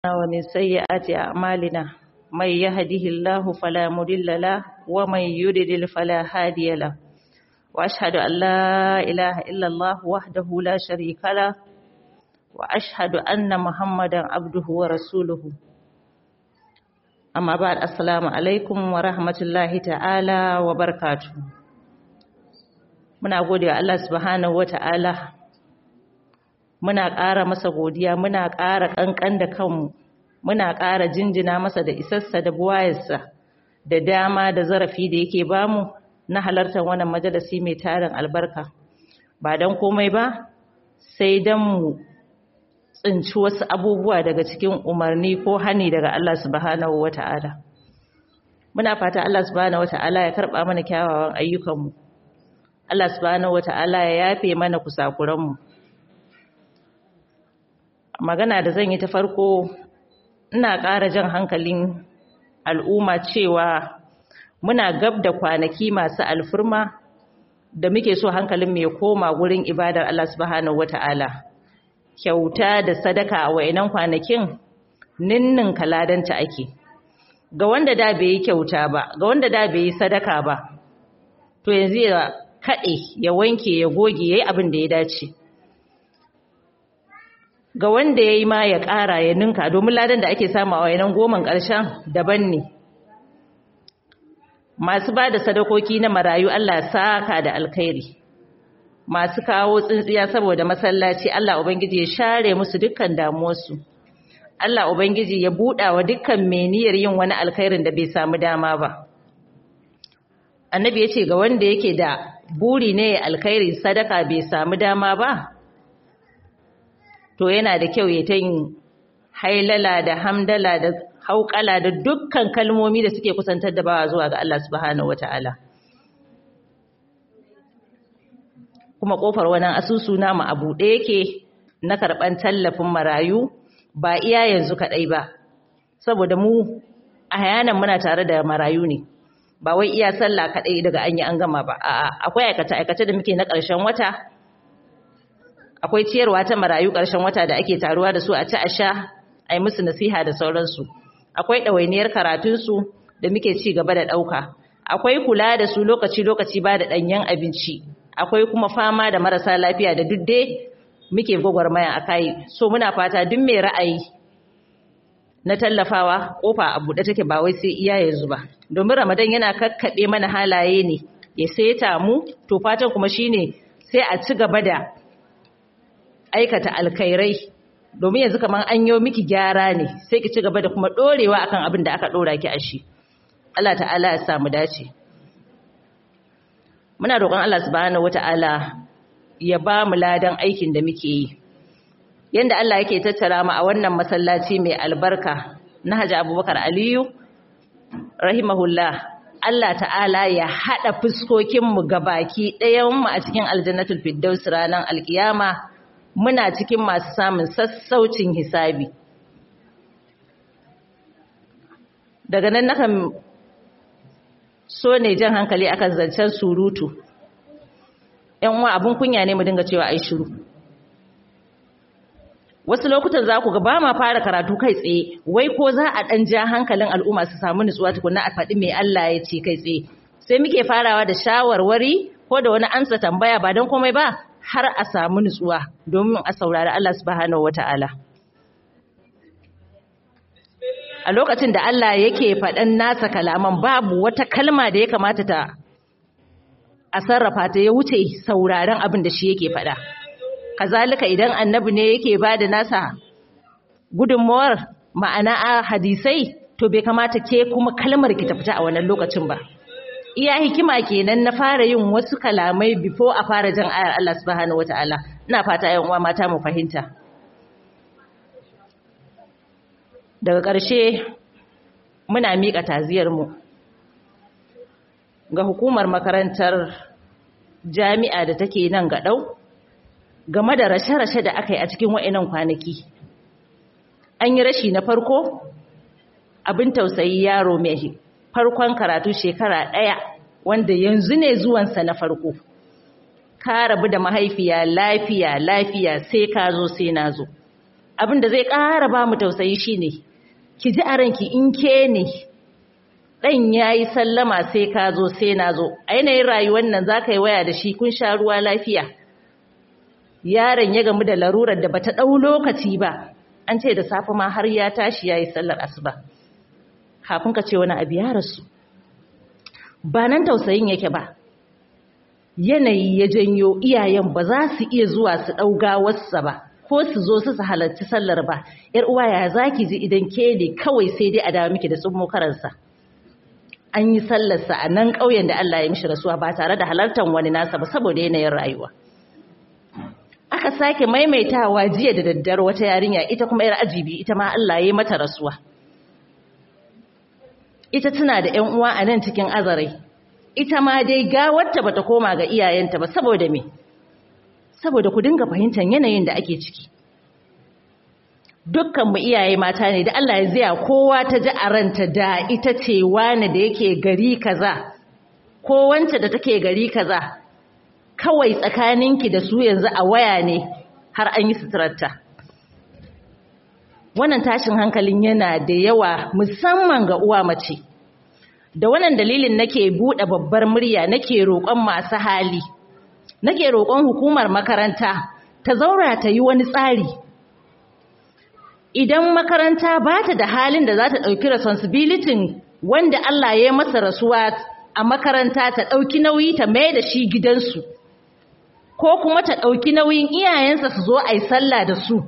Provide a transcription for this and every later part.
ومن سيئات أعمالنا من يهده الله فلا مضل له ومن يضلل فلا هادي له وأشهد أن لا إله إلا الله وحده لا شريك له وأشهد أن محمدا عبده ورسوله أما بعد السلام عليكم ورحمة الله تعالى وبركاته muna gode wa Allah subhanahu wata'ala muna ƙara masa godiya muna ƙara ƙanƙan da kanmu muna ƙara jinjina masa da isassa da buwayarsa da dama da zarafi da yake bamu na halartar wannan majalisi mai tarin albarka ba don komai ba sai don mu tsinci wasu abubuwa daga cikin umarni ko hani daga Allah subhanahu wata'ala muna fata Allah subhanahu wata'ala ya karɓa mana kyawawan ayyukanmu Allah subhanahu wata'ala ya yafe mana kusakuranmu magana da zan yi ta farko ina ƙara jan hankalin al'umma cewa muna gab da kwanaki masu alfurma da muke so hankalin mai koma gurin ibadar Allah subhanahu wata'ala kyauta da sadaka a wa'inan kwanakin ninnin kaladanta ake ga wanda da bai yi kyauta ba ga wanda da bai yi sadaka ba to yanzu ya kaɗe ya wanke ya goge ya yi abin da ya dace ga wanda ya yi ma ya ƙara ya ninka domin ladan da ake samu a wayanan goman ƙarshen daban ne masu ba da sadakoki na marayu Allah saka da alkhairi masu kawo tsintsiya saboda masallaci Allah Ubangiji ya share musu dukkan damuwarsu Allah Ubangiji ya buɗa wa dukkan meniyar yin wani alkhairin da bai samu dama ba annabi ya ce ga wanda yake da buri ne alkhairi sadaka bai samu dama ba to yana da kyau ya ta yin hailala da hamdala da hauƙala da dukkan kalmomi da suke kusantar da bawa zuwa ga Allah subhanahu wata'ala kuma kofar wannan asusu namu a buɗe yake na karɓan tallafin marayu ba iya yanzu kaɗai ba saboda mu a hayanan muna tare da marayu ne ba wai iya sallah kaɗai daga an yi an gama ba a'a akwai aikace-aikace da muke na ƙarshen wata akwai ciyarwa ta marayu ƙarshen wata da ake taruwa da su a ci a sha a yi musu nasiha da sauransu akwai ɗawainiyar karatunsu da muke ci gaba da ɗauka akwai kula da su lokaci-lokaci ba da ɗanyen abinci akwai kuma fama da marasa lafiya da duk dai muke gwagwarmaya a kai so muna fata duk mai ra'ayi na tallafawa kofa a buɗe take ba wai sai iya yanzu ba domin ramadan yana kakkaɓe mana halaye ne ya seta mu to fatan kuma shine sai a ci gaba da aikata alkhairai domin yanzu kamar an yi miki gyara ne sai ki ci gaba da kuma ɗorewa akan abin da aka ɗora ki a shi Allah ta'ala ya samu dace muna roƙon Allah subhanahu wata'ala ya ba mu ladan aikin da muke yi yanda Allah yake tattara mu a wannan masallaci mai albarka na Hajji Abubakar Aliyu rahimahullah Allah ta'ala ya hada fuskokin mu gabaki ɗayan mu a cikin aljannatul firdaus ranar alkiyama muna cikin masu samun sassaucin hisabi daga nan nakan so ne jan hankali akan zancen surutu yan uwa abun kunya ne mu dinga cewa ai shiru wasu lokutan za ku ga ba ma fara karatu kai tsaye wai ko za a ɗan ja hankalin al'umma su samu nutsuwa tukuna a faɗi mai Allah ya ce kai tsaye sai muke farawa da shawarwari ko da wani amsa tambaya ba don komai ba har a samu nutsuwa domin a saurari Allah subhanahu wata'ala a lokacin da Allah yake faɗan nasa kalaman babu wata kalma da ya kamata ta a sarrafa ta ya wuce sauraron abin da shi yake faɗa. kazalika idan annabi ne yake ba da nasa gudunmawar ma'ana a hadisai to bai kamata ke kuma kalmar ki ta fita a wannan lokacin ba iya hikima kenan na fara yin wasu kalamai before a fara jan ayar Allah subhanahu wataala ina fata ƴan uwa mata mu fahimta daga ƙarshe muna miƙa taziyar mu ga hukumar makarantar jami'a da take nan ga ɗau game da rashe-rashe da aka yi a cikin wa'inan kwanaki. An yi rashi na farko, abin tausayi yaro mai farkon karatu shekara ɗaya wanda yanzu ne zuwansa na farko. Ka rabu da mahaifiya lafiya lafiya sai ka zo sai na zo. abin da zai ƙara ba mu tausayi shine ki ji a ranki in ke ne ɗan ya yi sallama sai ka zo sai na zo a yanayin rayuwar nan za ka yi waya da shi kun sha ruwa lafiya yaron ya gamu da larurar da bata ɗau lokaci ba an ce da safe ma har ya tashi ya yi sallar asuba kafin ka ce wani abu ya rasu ba nan tausayin yake ba yanayi ya janyo iyayen ba za su iya zuwa su ɗau gawarsa ba ko su zo su su halarci sallar ba yar uwa ya zaki ji idan ke ne kawai sai dai a dawo miki da tsummo karansa an yi sallarsa a nan ƙauyen da Allah ya mishi rasuwa ba tare da halartar wani nasa ba saboda yanayin rayuwa aka sake maimaitawa jiya da daddare wata yarinya ita kuma yar ajibi ita ma Allah ya yi mata rasuwa ita tana da ƴan uwa a nan cikin azarai ita ma dai gawarta bata koma ga iyayenta ba saboda me saboda ku dinga fahimtar yanayin da ake ciki dukkan mu iyaye mata ne da Allah ya zaya kowa ta ji a ranta da ita ce wani da yake gari kaza ko wance da take gari kaza kawai tsakaninki da su yanzu a waya ne har an yi suturarta wannan tashin hankalin yana da yawa musamman ga uwa mace da wannan dalilin nake buɗe babbar murya nake roƙon masu hali nake roƙon hukumar makaranta ta zaura ta yi wani tsari idan makaranta ba ta da halin da za ta ɗauki responsibility wanda Allah ya yi masa rasuwa a makaranta ta ɗauki nauyi ta mai da shi gidansu ko kuma ta ɗauki nauyin iyayensa su zo a yi sallah da su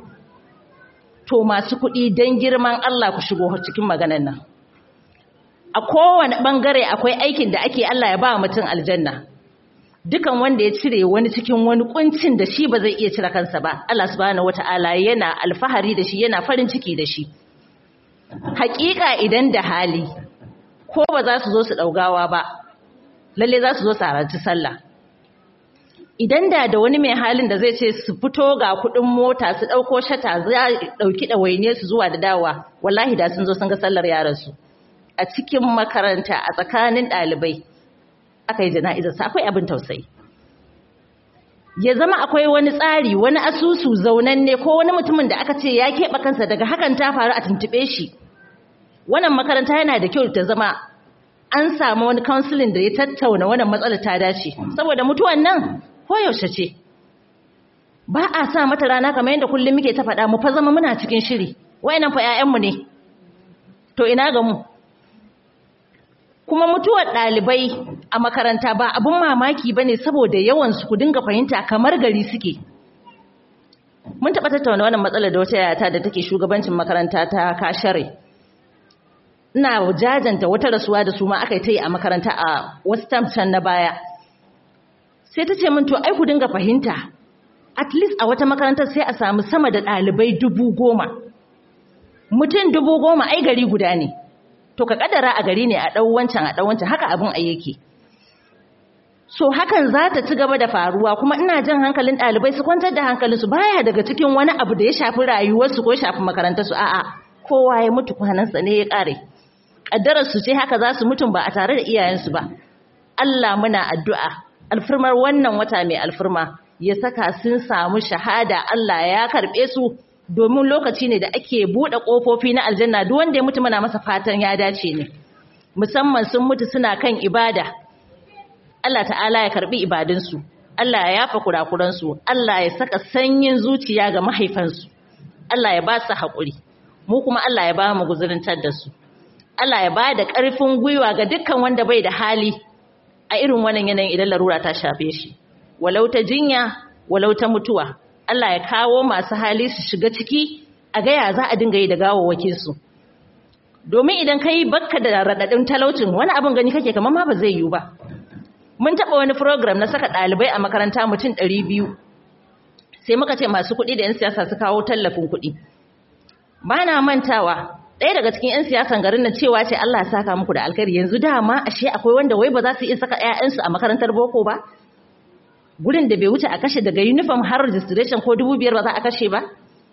to masu kuɗi don girman Allah ku shigo cikin maganan nan a kowane ɓangare akwai aikin da ake Allah ya ba mutum aljanna dukan wanda ya cire wani cikin wani kuncin da shi ba zai iya cire kansa ba Allah subhanahu wata'ala yana alfahari da shi yana farin ciki da shi hakika idan da hali ko ba za su zo su ɗaugawa ba lalle za su zo su halarci sallah idan da da wani mai halin da zai ce su fito ga kuɗin mota su ɗauko shata za ɗauki ɗawaine su zuwa da dawa wallahi da sun zo sun ga sallar yaransu a cikin makaranta a tsakanin ɗalibai aka yi jana'izarsa akwai abin tausayi ya zama akwai wani tsari wani asusu zaunanne ko wani mutumin da aka ce ya keɓe kansa daga hakan ta faru a tuntuɓe shi wannan makaranta yana da kyau ta zama an samu wani counseling da ya tattauna wannan matsalar ta dace saboda mutuwan nan koyaushe ce ba a sa mata rana kamar yadda kullum muke ta faɗa mu fa zama muna cikin shiri wayannan fa 'ya'yanmu ne to ina ga mu kuma mutuwar ɗalibai a makaranta ba abin mamaki ba ne saboda yawansu ku dinga fahimta kamar gari suke mun taɓa tattauna wannan matsalar da wata yata da take shugabancin makaranta ta kashare ina jajanta wata rasuwa da su ma aka yi ta yi a makaranta a wasu can na baya sai ta ce min to ai ku dinga fahimta at least a wata makarantar sai a samu sama da ɗalibai dubu goma mutum dubu goma ai gari guda ne to ka kadara a gari ne a ɗau wancan a ɗau wancan haka abin a yake so hakan za ta ci gaba da faruwa kuma ina jan hankalin ɗalibai su kwantar da hankalinsu baya daga cikin wani abu da ya shafi rayuwarsu ko shafi makarantarsu a'a kowa ya mutu kwanansa ne ya ƙare ƙaddararsu ce haka za su mutum ba a tare da iyayensu ba Allah muna addu'a alfirmar wannan wata mai alfirma ya saka sun samu shahada Allah ya karɓe su domin lokaci ne da ake buɗe ƙofofi na aljanna duk wanda ya mutu muna masa fatan ya dace ne musamman sun mutu suna kan ibada Allah ta'ala ya karbi ibadunsu Allah ya yafa kurakuransu Allah ya saka sanyin zuciya ga mahaifansu Allah ya ba su haƙuri mu kuma Allah ya ba mu guzurintar da su Allah ya ba da ƙarfin gwiwa ga dukkan wanda bai da hali a irin wannan yanayin idan larura ta shafe shi walau ta jinya walau ta mutuwa Allah ya kawo masu hali su shiga ciki a gaya za a dinga yi da gawawwakinsu domin idan ka yi bakka da raɗaɗin talaucin wani abin gani kake kamar ma ba zai yiwu ba mun taɓa wani program na saka ɗalibai a makaranta mutum ɗari biyu sai muka ce masu kuɗi da 'yan siyasa su kawo tallafin kuɗi ba na mantawa ɗaya daga cikin 'yan siyasan garin na cewa ce Allah ya saka muku da alkhairi yanzu dama ashe akwai wanda wai ba za su iya saka 'ya'yansu a makarantar boko ba gurin da bai wuce a kashe daga uniform har registration ko dubu biyar ba za a kashe ba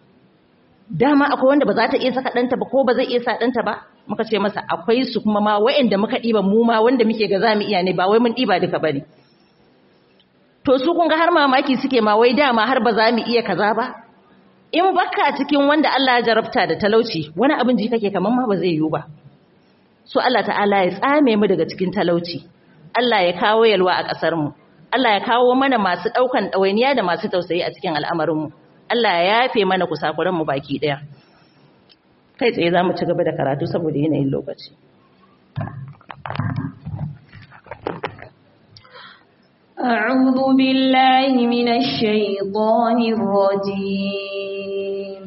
dama akwai wanda ba za ta iya saka ɗanta ba ko ba zai iya sa ɗanta ba muka ce masa akwai su kuma ma wa'anda muka ɗiba mu ma wanda muke ga za mu iya ne ba wai mun ɗiba duka ba ne to su kun ga har mamaki suke ma wai dama har ba za mu iya kaza ba in baka cikin wanda Allah ya jarabta da talauci wani abin ji kake kaman ma ba zai yiwu ba so Allah ta'ala ya tsame mu daga cikin talauci Allah ya kawo yalwa a ƙasar mu Allah ya kawo mana masu ɗaukan ɗawainiya da masu tausayi a cikin al'amarin mu Allah ya yafe mana kusakuran mu baki ɗaya kai tsaye za mu ci gaba da karatu saboda yanayin lokaci أعوذ بالله من الشيطان الرجيم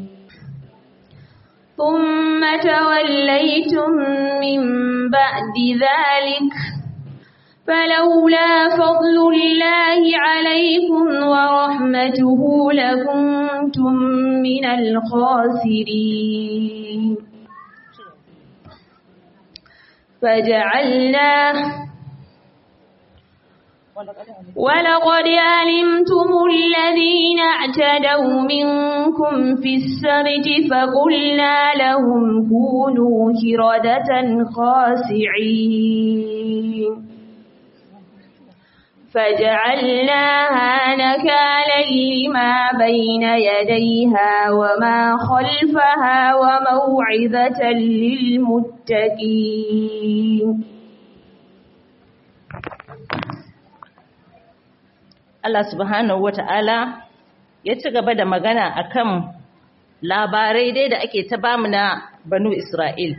ثم توليتم من بعد ذلك فلولا فضل الله عليكم ورحمته لكنتم من الخاسرين فجعلناه ولقد علمتم الذين اعتدوا منكم في السبت فقلنا لهم كونوا كردة خاسعين فجعلناها نكالا لما بين يديها وما خلفها وموعظة للمتقين Allah subhanahu wata'ala ya ci gaba da magana akan labarai dai da ake ta bamu na banu Isra'il.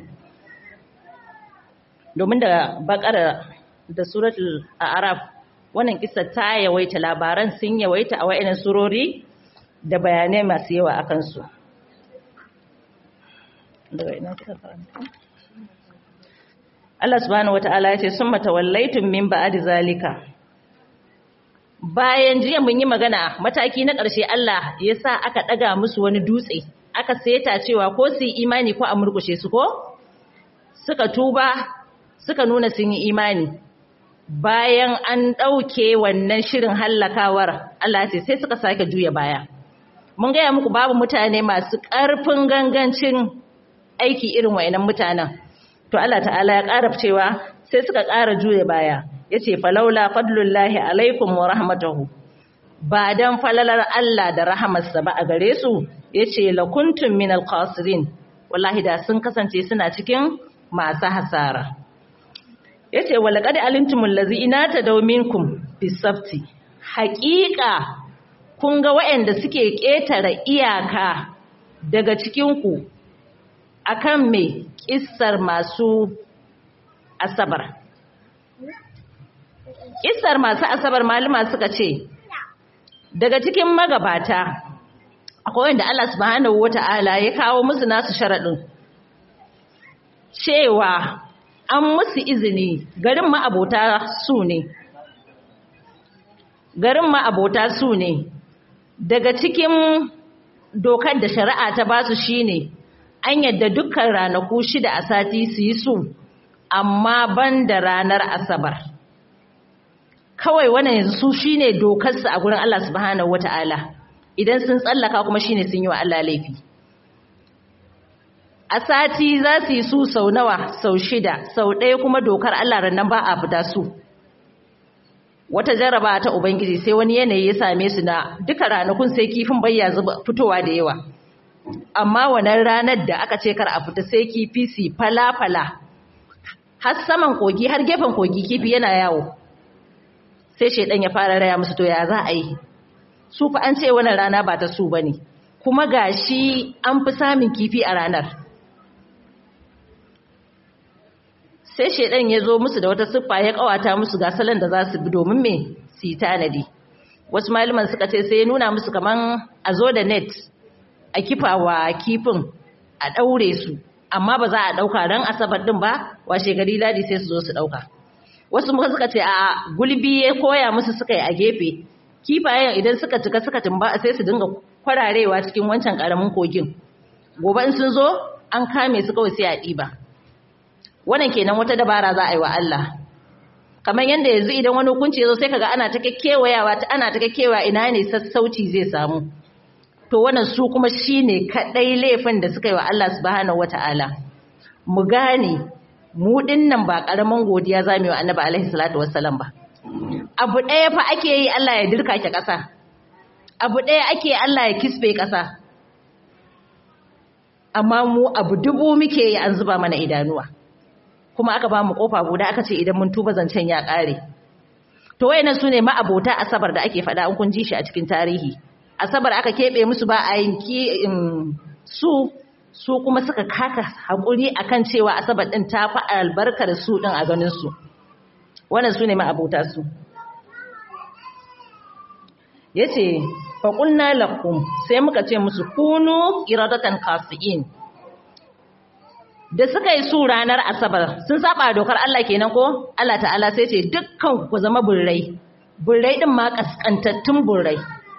Domin da bakara da suratul Araf wannan kisa ta yawaita labaran sun yawaita a wa'inan surori da bayanai masu yawa a kansu. Allah subhanahu wata'ala ya ce sun matawallaitun min ba'adi zalika. bayan jiya mun yi magana mataki na ƙarshe Allah ya sa aka ɗaga musu wani dutse aka seta cewa ko su yi imani ko a murkushe su ko suka tuba suka nuna sun yi imani bayan an ɗauke wannan shirin hallakawar Allah ce sai suka sake juya baya mun gaya muku babu mutane masu ƙarfin gangancin aiki irin wa'inan mutanen to Allah ta'ala ya ƙara cewa sai suka ƙara juya baya yace falaula fadlullahi alaikum wa rahmatuhu ba dan falalar Allah da rahamarsa ba a gare su yace lakuntum minal khasirin wallahi da sun kasance suna cikin masu hasara yace walaqad alimtumul ladzina tadaw minkum bisabti haqiqa kun ga waɗanda suke ƙetare iyaka daga cikin ku akan me kissar masu asabar Isar masu asabar malama suka ce, daga cikin magabata, akwai wanda Allah subhanahu wa ta'ala ya kawo musu nasu sharaɗin, cewa an musu izini garin ma'abota su ne. Garin ma'abota su ne, daga cikin dokar da shari'a ta basu shi ne, an yadda dukkan ranaku shida a sati su yi su, amma ban da ranar asabar. kawai wannan yanzu su shine dokarsu a gurin Allah subhanahu wata'ala idan sun tsallaka kuma shine sun yi wa Allah laifi a sati za su yi su sau nawa sau shida sau ɗaya kuma dokar Allah rannan ba a fita su wata jaraba ta ubangiji sai wani yanayi ya same su na duka ranakun sai kifin bayya zuba fitowa da yawa amma wannan ranar da aka ce kar a fita sai kifi su fala-fala har saman kogi har gefen kogi kifi yana yawo sai shaidan ya fara raya musu to ya za a yi su fa an ce wannan rana ba ta su bane kuma gashi an fi samun kifi a ranar sai shaidan ya zo musu da wata siffa ya kawata musu ga salon da za su bi domin me su yi tanadi wasu malaman suka ce sai ya nuna musu kaman a zo da net a kifawa kifin a daure su amma ba za a dauka ran asabar din ba washe gari ladi sai su zo su dauka wasu muka suka ce a gulbi ya koya musu suka yi a gefe kifayen idan suka cika suka tumba sai su dinga kwararewa cikin wancan karamin kogin gobe in sun zo an kame su kawai sai a ɗiba wannan kenan wata dabara za a yi wa Allah kamar yadda yanzu idan wani hukunci ya zo sai kaga ana ta kekewayawa ana ta kekewa ina ne sassauci zai samu to wannan su kuma shine kadai laifin da suka yi wa Allah subhanahu wataala mu gane mu dinnan ba karaman godiya zamu yi wa Annabi alaihi salatu wassalam ba abu ɗaya fa ake yi Allah ya dirka ki ƙasa abu ɗaya ake Allah ya kisbe ƙasa amma mu abu dubu muke yi an zuba mana idanuwa kuma aka ba mu kofa guda aka ce idan mun tuba zancen ya kare to wayannan sune ma'abota asabar da ake faɗa an kun ji shi a cikin tarihi asabar aka keɓe musu ba a yanki su su kuma suka kaka haƙuri akan cewa asabar ɗin ta fi albarkar su ɗin a ganin su wannan sune ma'abota su yace fa qulna lakum sai muka ce musu kunu iradatan qasiin da suka yi su ranar asabar sun saba dokar Allah kenan ko Allah ta'ala sai ce dukkan ku zama burrai burrai din ma kaskantattun burrai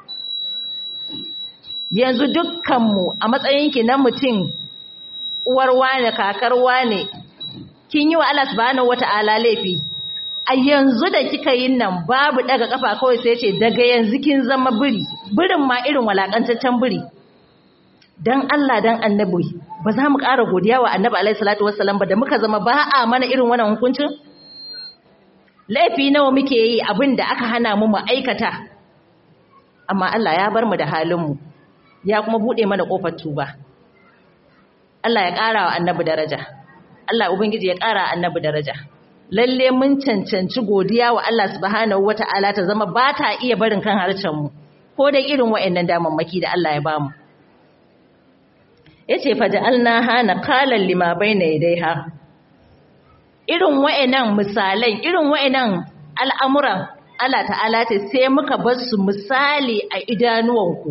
yanzu dukkanmu a matsayinki na mutum uwar wane kakar wane kin yi wa Allah subhanahu wata'ala laifi a yanzu da kika yin nan babu daga kafa kawai sai ce daga yanzu kin zama biri birin ma irin walakantaccen biri dan Allah dan annabi ba za mu ƙara godiya wa annabi alaihi salatu wassalam ba da muka zama ba a mana irin wannan hukuncin laifi nawa muke yi abin da aka hana mu mu aikata amma Allah ya bar mu da halin mu ya kuma bude mana kofar tuba Allah ya ƙara wa annabi daraja Allah ubangiji ya ƙara annabi daraja lalle mun cancanci godiya wa Allah subhanahu wata'ala ta zama ba ta iya barin kan harcen mu ko da irin wa'annan damammaki da Allah ya bamu yace faja'alnaha naqalan lima bayna yadayha irin wa'annan misalan irin wa'annan al'amuran Allah ta'ala ce sai muka bar su misali a idanuwanku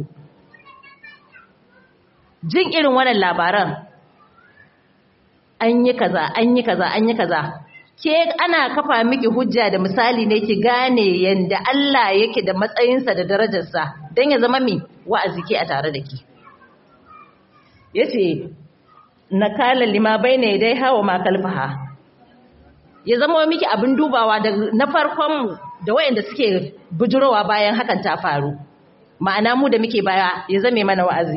jin irin wannan labaran an yi kaza an yi kaza an yi kaza ke ana kafa miki hujja da misali ne ki gane yanda Allah yake da matsayinsa da darajarsa don ya zama mi wa'azi ke a tare da ki yace nakala lima baina dai hawa ma kalfaha ya zama miki abin dubawa da na farkon mu da wayanda suke bujurowa bayan hakan ta faru ma'ana mu da muke baya ya zame mana wa'azi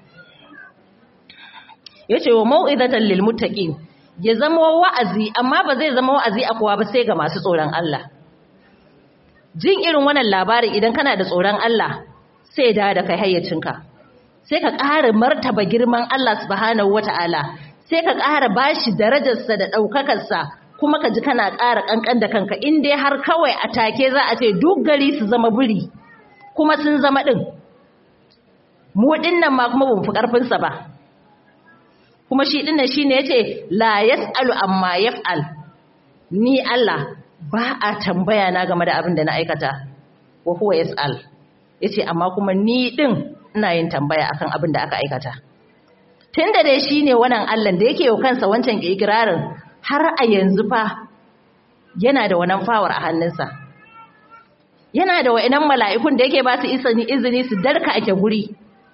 yace wa mau'izatan lil muttaqin ya zama wa'azi amma ba zai zama wa'azi a kowa ba sai ga masu tsoron Allah jin irin wannan labarin idan kana da tsoron Allah sai da da kai hayyacinka sai ka ƙara martaba girman Allah subhanahu wata'ala sai ka ƙara bashi darajarsa da ɗaukakarsa kuma ka ji kana ƙara ƙanƙan da kanka in dai har kawai a take za a ce duk gari su zama buri kuma sun zama ɗin mu ɗin nan ma kuma bamu fi ƙarfinsa ba kuma shi ɗin nan shi ne ya ce la yas'alu amma yaf'al ni Allah ba a tambaya na game da abin da na aikata wa huwa yas'al yace amma kuma ni ɗin ina yin tambaya akan abin da aka aikata tunda dai shine wannan Allah da yake yau kansa wancan ikirarin har a yanzu fa yana da wannan fawar a hannunsa yana da wa'inan mala'ikun da yake ba su izini izini su darka ake guri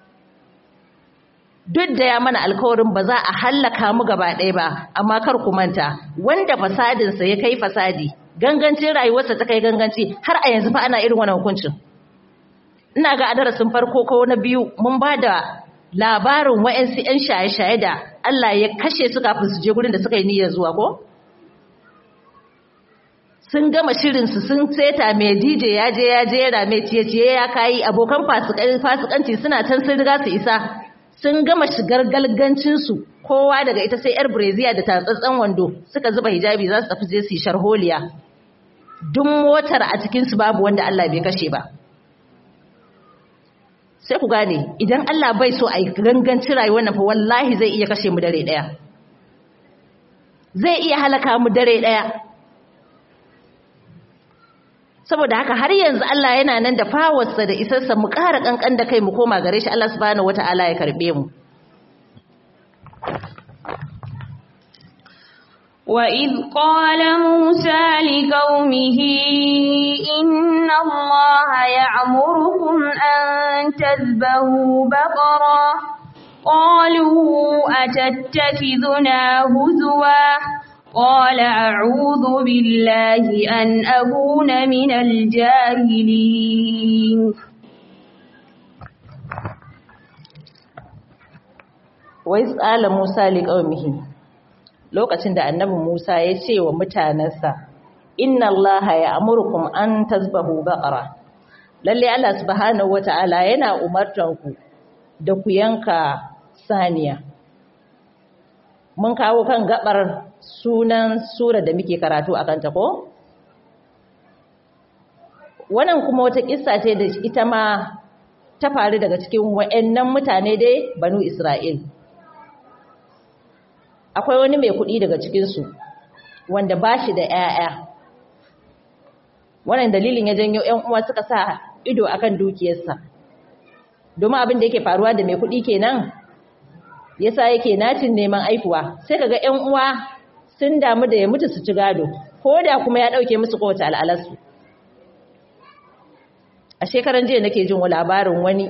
duk da ya mana alkawarin ba za a hallaka mu gaba ɗaya ba amma kar ku manta wanda fasadinsa ya kai fasadi gangancin rayuwarsa ta kai ganganci har a yanzu fa ana irin wannan hukuncin ina ga a darasin farko ko na biyu mun ba da labarin wa'yansu 'yan shaye-shaye da Allah ya kashe su kafin su je gurin da suka yi niyyar zuwa ko? Sun gama shirinsu sun seta mai DJ ya je ya jera mai ciye-ciye ya kayi abokan fasikanci suna can sun riga su isa sun gama shigar galgancinsu kowa daga ita sai 'yar Breziya da tatsatsen wando suka zuba hijabi za su tafi je su yi sharholiya. Duk motar a cikinsu babu wanda Allah bai kashe ba. sai ku gane idan Allah bai so a yi ganganci rayuwar nan fa wallahi zai iya kashe mu dare daya zai iya halaka mu dare daya saboda haka har yanzu Allah yana nan da fawarsa da isarsa mu ƙara kankan da kai mu koma gare shi Allah subhanahu wataala ya karbe mu وإذ قال موسى لقومه إن الله يعمركم أن تذبهوا بقرة قالوا أتتخذنا هزوا قال أعوذ بالله أن أكون من الجاهلين وإذ قال موسى لقومه lokacin da annabi Musa ya ce wa mutanensa inna allaha ya'murukum an tazbahu baqara lalle Allah subhanahu wata'ala yana umartan ku da ku yanka saniya mun kawo kan gabar sunan sura da muke karatu a kanta ko wannan kuma wata kissa ce da ita ma ta faru daga cikin wa'annan mutane dai banu Isra'il akwai wani mai kuɗi daga cikinsu wanda ba shi da ‘ya'ya wannan dalilin ya janyo ‘yan uwa suka sa ido akan dukiyarsa domin abin da yake faruwa da mai kuɗi kenan yasa yake nacin neman aifuwa sai kaga ‘yan uwa sun damu da ya mutu su ci gado ko da kuma ya ɗauke musu kowace al'alarsu a shekaran jiya nake jin labarin wani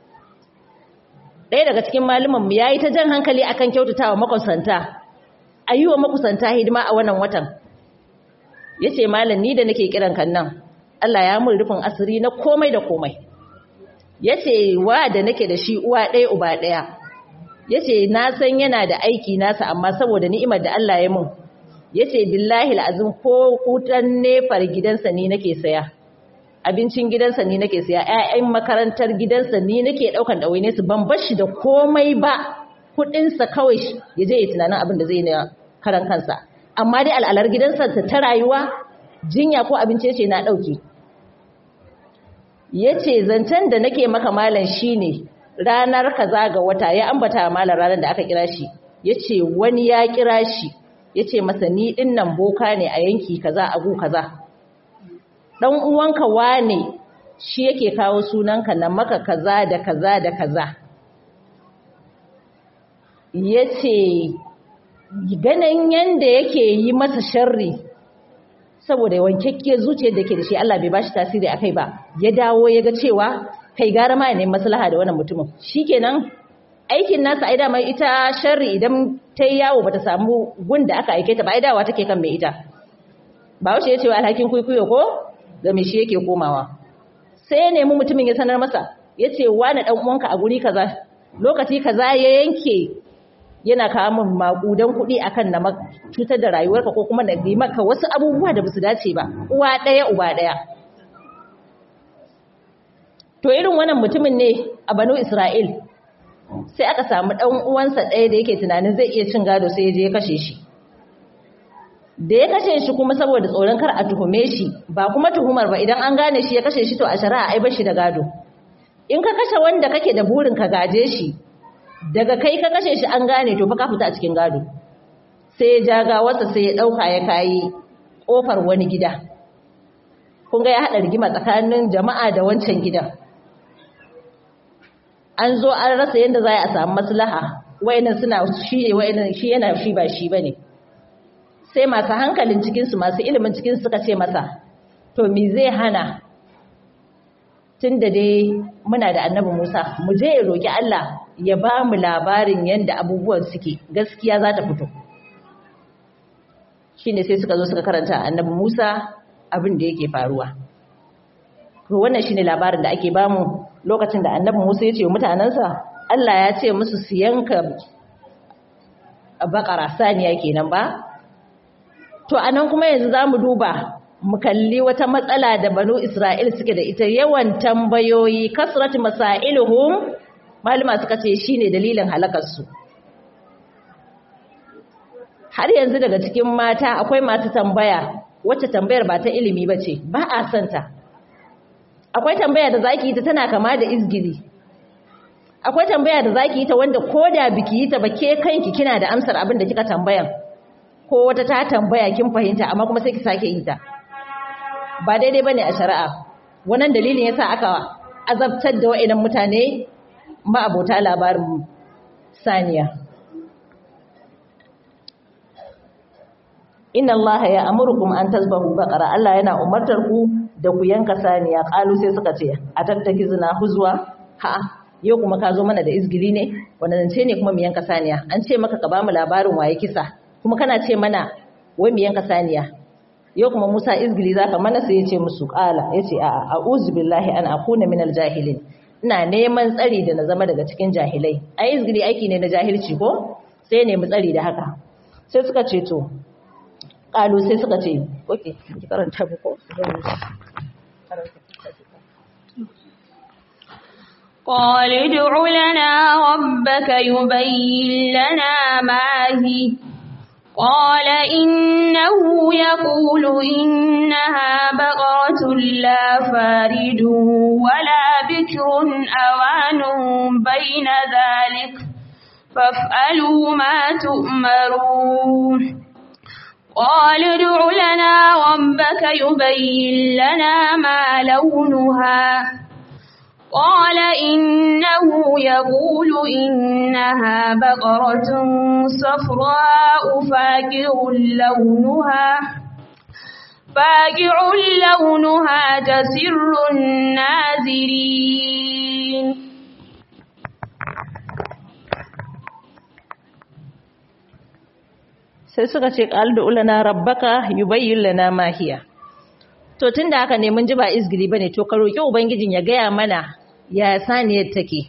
ɗaya daga cikin malumanmu ya yi ta jan hankali akan kyautatawa makusanta a yi wa makusanta hidima a wannan watan ya ce malam ni da nake kiran kan nan Allah ya mun rufin asiri na komai da komai ya ce wa da nake da shi uwa ɗaya uba ɗaya ya ce na san yana da aiki nasa amma saboda ni'imar da Allah ya mun ya ce billahi la'azin ko kutan nefar gidansa ni nake saya abincin gidansa ni nake siya ƴaƴan makarantar gidansa ni nake daukan dawaine su ban bar shi da komai ba kudin sa kawai ya je ya tunanin abin da zai na karan kansa amma dai al'alar gidansa ta ta rayuwa jinya ko abinci yace na dauke yace zancen da nake maka malam shine ranar kaza ga wata ya ambata malam ranar da aka kira shi yace wani ya kira shi yace masa ni dinnan boka ne a yanki kaza a gu kaza dan uwanka wane shi yake kawo sunanka na maka kaza da kaza da kaza yace ganin yanda yake yi masa sharri saboda wankekke zuciyar da ke da shi Allah bai bashi tasiri akai ba ya dawo ya ga cewa kai gara ma ne maslaha da wannan mutumin shikenan aikin nasa ai dama ita sharri idan ta yi yawo bata samu gun da aka aike ta ba ai dawa take kan mai ita ba wace ya ce wa alhakin kuikuyo ko ga mai shi yake komawa sai ya nemi mutumin ya sanar masa ya ce wani ɗan uwanka a guri kaza lokaci kaza ya yanke yana kawo min maƙudan kuɗi akan na cutar da rayuwarka ko kuma na yi maka wasu abubuwa da basu dace ba uwa ɗaya uba ɗaya to irin wannan mutumin ne a banu isra'il sai aka samu ɗan uwansa ɗaya da yake tunanin zai iya cin gado sai ya je ya kashe shi da ya kashe shi kuma saboda tsoron kar a tuhume shi ba kuma tuhumar ba idan an gane shi ya kashe shi to a shari'a ai bashi da gado in ka kashe wanda kake da burin ka gaje shi daga kai ka kashe shi an gane to fa ka fita a cikin gado sai ya ja gawarsa sai ya dauka ya kayi kofar wani gida kun ga ya hada rigima tsakanin jama'a da wancan gidan an zo an rasa yadda za a samu maslaha wayannan suna shi ne wayannan shi yana shi ba shi bane sai masu hankalin cikinsu masu ilimin cikinsu suka ce masa to me zai hana tun da dai muna da annabi Musa mu je ya roƙi Allah ya ba mu labarin yadda abubuwan suke gaskiya za ta fito shine sai suka zo suka karanta annabi Musa abin da yake faruwa to wannan shine labarin da ake bamu lokacin da annabi Musa ya ce wa mutanansa Allah ya ce musu su yanka bakara saniya kenan ba To a nan kuma yanzu za mu duba mu kalli wata matsala da banu Isra'il suke da ita yawan tambayoyi kasrat masailuhum malama suka ce shine dalilin halakarsu. Har yanzu daga cikin mata akwai masu tambaya wacce tambayar ba ta ilimi ba ce ba a santa. Akwai tambaya da zaki yi ta tana kama da izgiri. Akwai tambaya da zaki yi ta wanda ko da biki yi ta ba ke kanki kina da amsar abin da kika tambayan. ko wata ta tambaya kin fahimta amma kuma sai ki sake yi ta ba daidai bane a shari'a wannan dalilin yasa aka azabtar da wa'inan mutane ma'abota labarin saniya inna allaha ya amurukum an tasbahu baqara Allah yana umartar ku da ku yanka saniya qalu sai suka ce a tattaki zina huzwa ha yau kuma ka zo mana da izgili ne wannan ce ne kuma mu yanka saniya an ce maka ka ba mu labarin waye kisa kuma kana ce mana wai mu yanka saniya yau kuma Musa izgili zaka mana sai ya ce musu qala yace a a'udhu billahi an akuna minal jahilin ina neman tsari da na zama daga cikin jahilai ai izgili aiki ne na jahilci ko sai ne mu tsari da haka sai suka ce to qalu sai suka ce okay ki karanta ba ko قال ادع لنا ربك يبين لنا ما هي قال إنه يقول إنها بقرة لا فارد ولا بكر أوان بين ذلك فافعلوا ما تؤمرون قال ادع لنا ربك يبين لنا ما لونها قال إنه يقول إنها بقرة صفراء فاقع لونها فاقع لونها تسر الناظرين sai suka ce qaldu ulana rabbaka yubayyin lana ma hiya to tunda haka ne mun ji ba izgili bane to ka roki ubangijin ya gaya mana ya saniyar take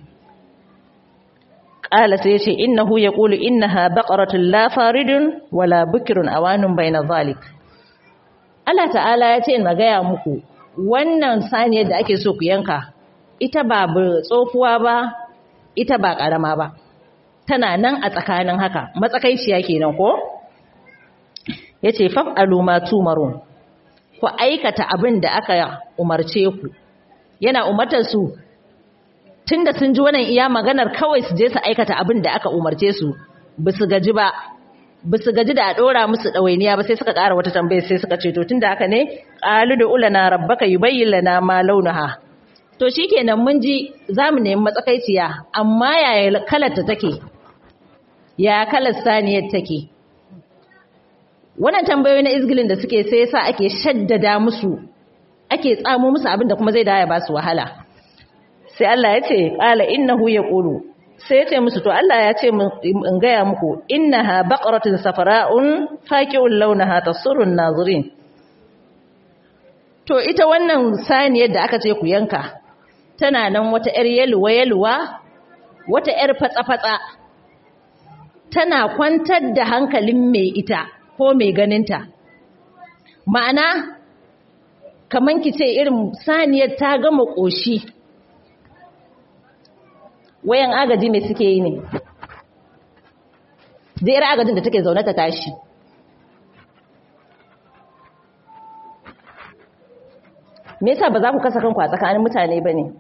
qala sai yace innahu yaqulu innaha baqaratun la faridun wala bukrun awanun bayna zalik Allah ta'ala ya ce na gaya muku wannan saniyar da ake so ku yanka ita ba tsofuwa ba ita ba karama ba tana nan a tsakanin haka matsakaiciya kenan ko yace fa'alu ma tumarun ku aikata abin da aka umarce ku yana umartar su tunda sun ji wannan iya maganar kawai su je su aikata abin da aka umarce su bisu gaji ba bisu gaji da a dora musu dawainiya ba sai suka ƙara wata tambaya sai suka ce to tunda haka ne qalu da ulana rabbaka yubayyin lana ma launaha to shikenan mun ji zamu nemi matsakaiciya amma yaya kalar ta take ya kalar saniyar take wannan tambayoyi na izgilin da suke sai yasa ake shaddada musu ake tsamo musu abin da kuma zai daya ba su wahala sai Allah ya ce qala innahu yaqulu sai ya ce musu to Allah ya ce in gaya muku innaha baqaratun safara'un faqi'un launaha tasurrun nazirin to ita wannan saniyar da aka ce ku yanka tana nan wata yar yalwa yalwa wata yar fatsa fatsa tana kwantar da hankalin mai ita ko mai ganinta ma'ana kaman ki ce irin saniyar ta gama ƙoshi wayan agaji mai suke yi ne zai agajin da take zaune ta tashi me yasa ba za ku kasa kanku a tsakanin mutane ba ne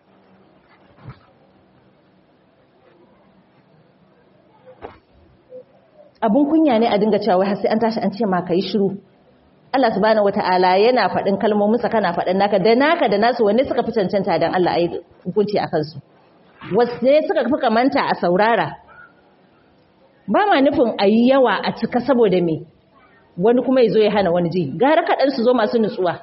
abun kunya ne a dinga cewa har sai an tashi an ce ma ka yi shiru Allah subhanahu wata'ala yana faɗin kalmominsa kana faɗin naka da naka da nasu wanne suka fi cancanta don Allah ayi hukunci a kansu wasu suka fi kamanta a saurara ba ma nufin a yi yawa a cika saboda me wani kuma ya zo ya hana wani ji gara kaɗan su zo masu nutsuwa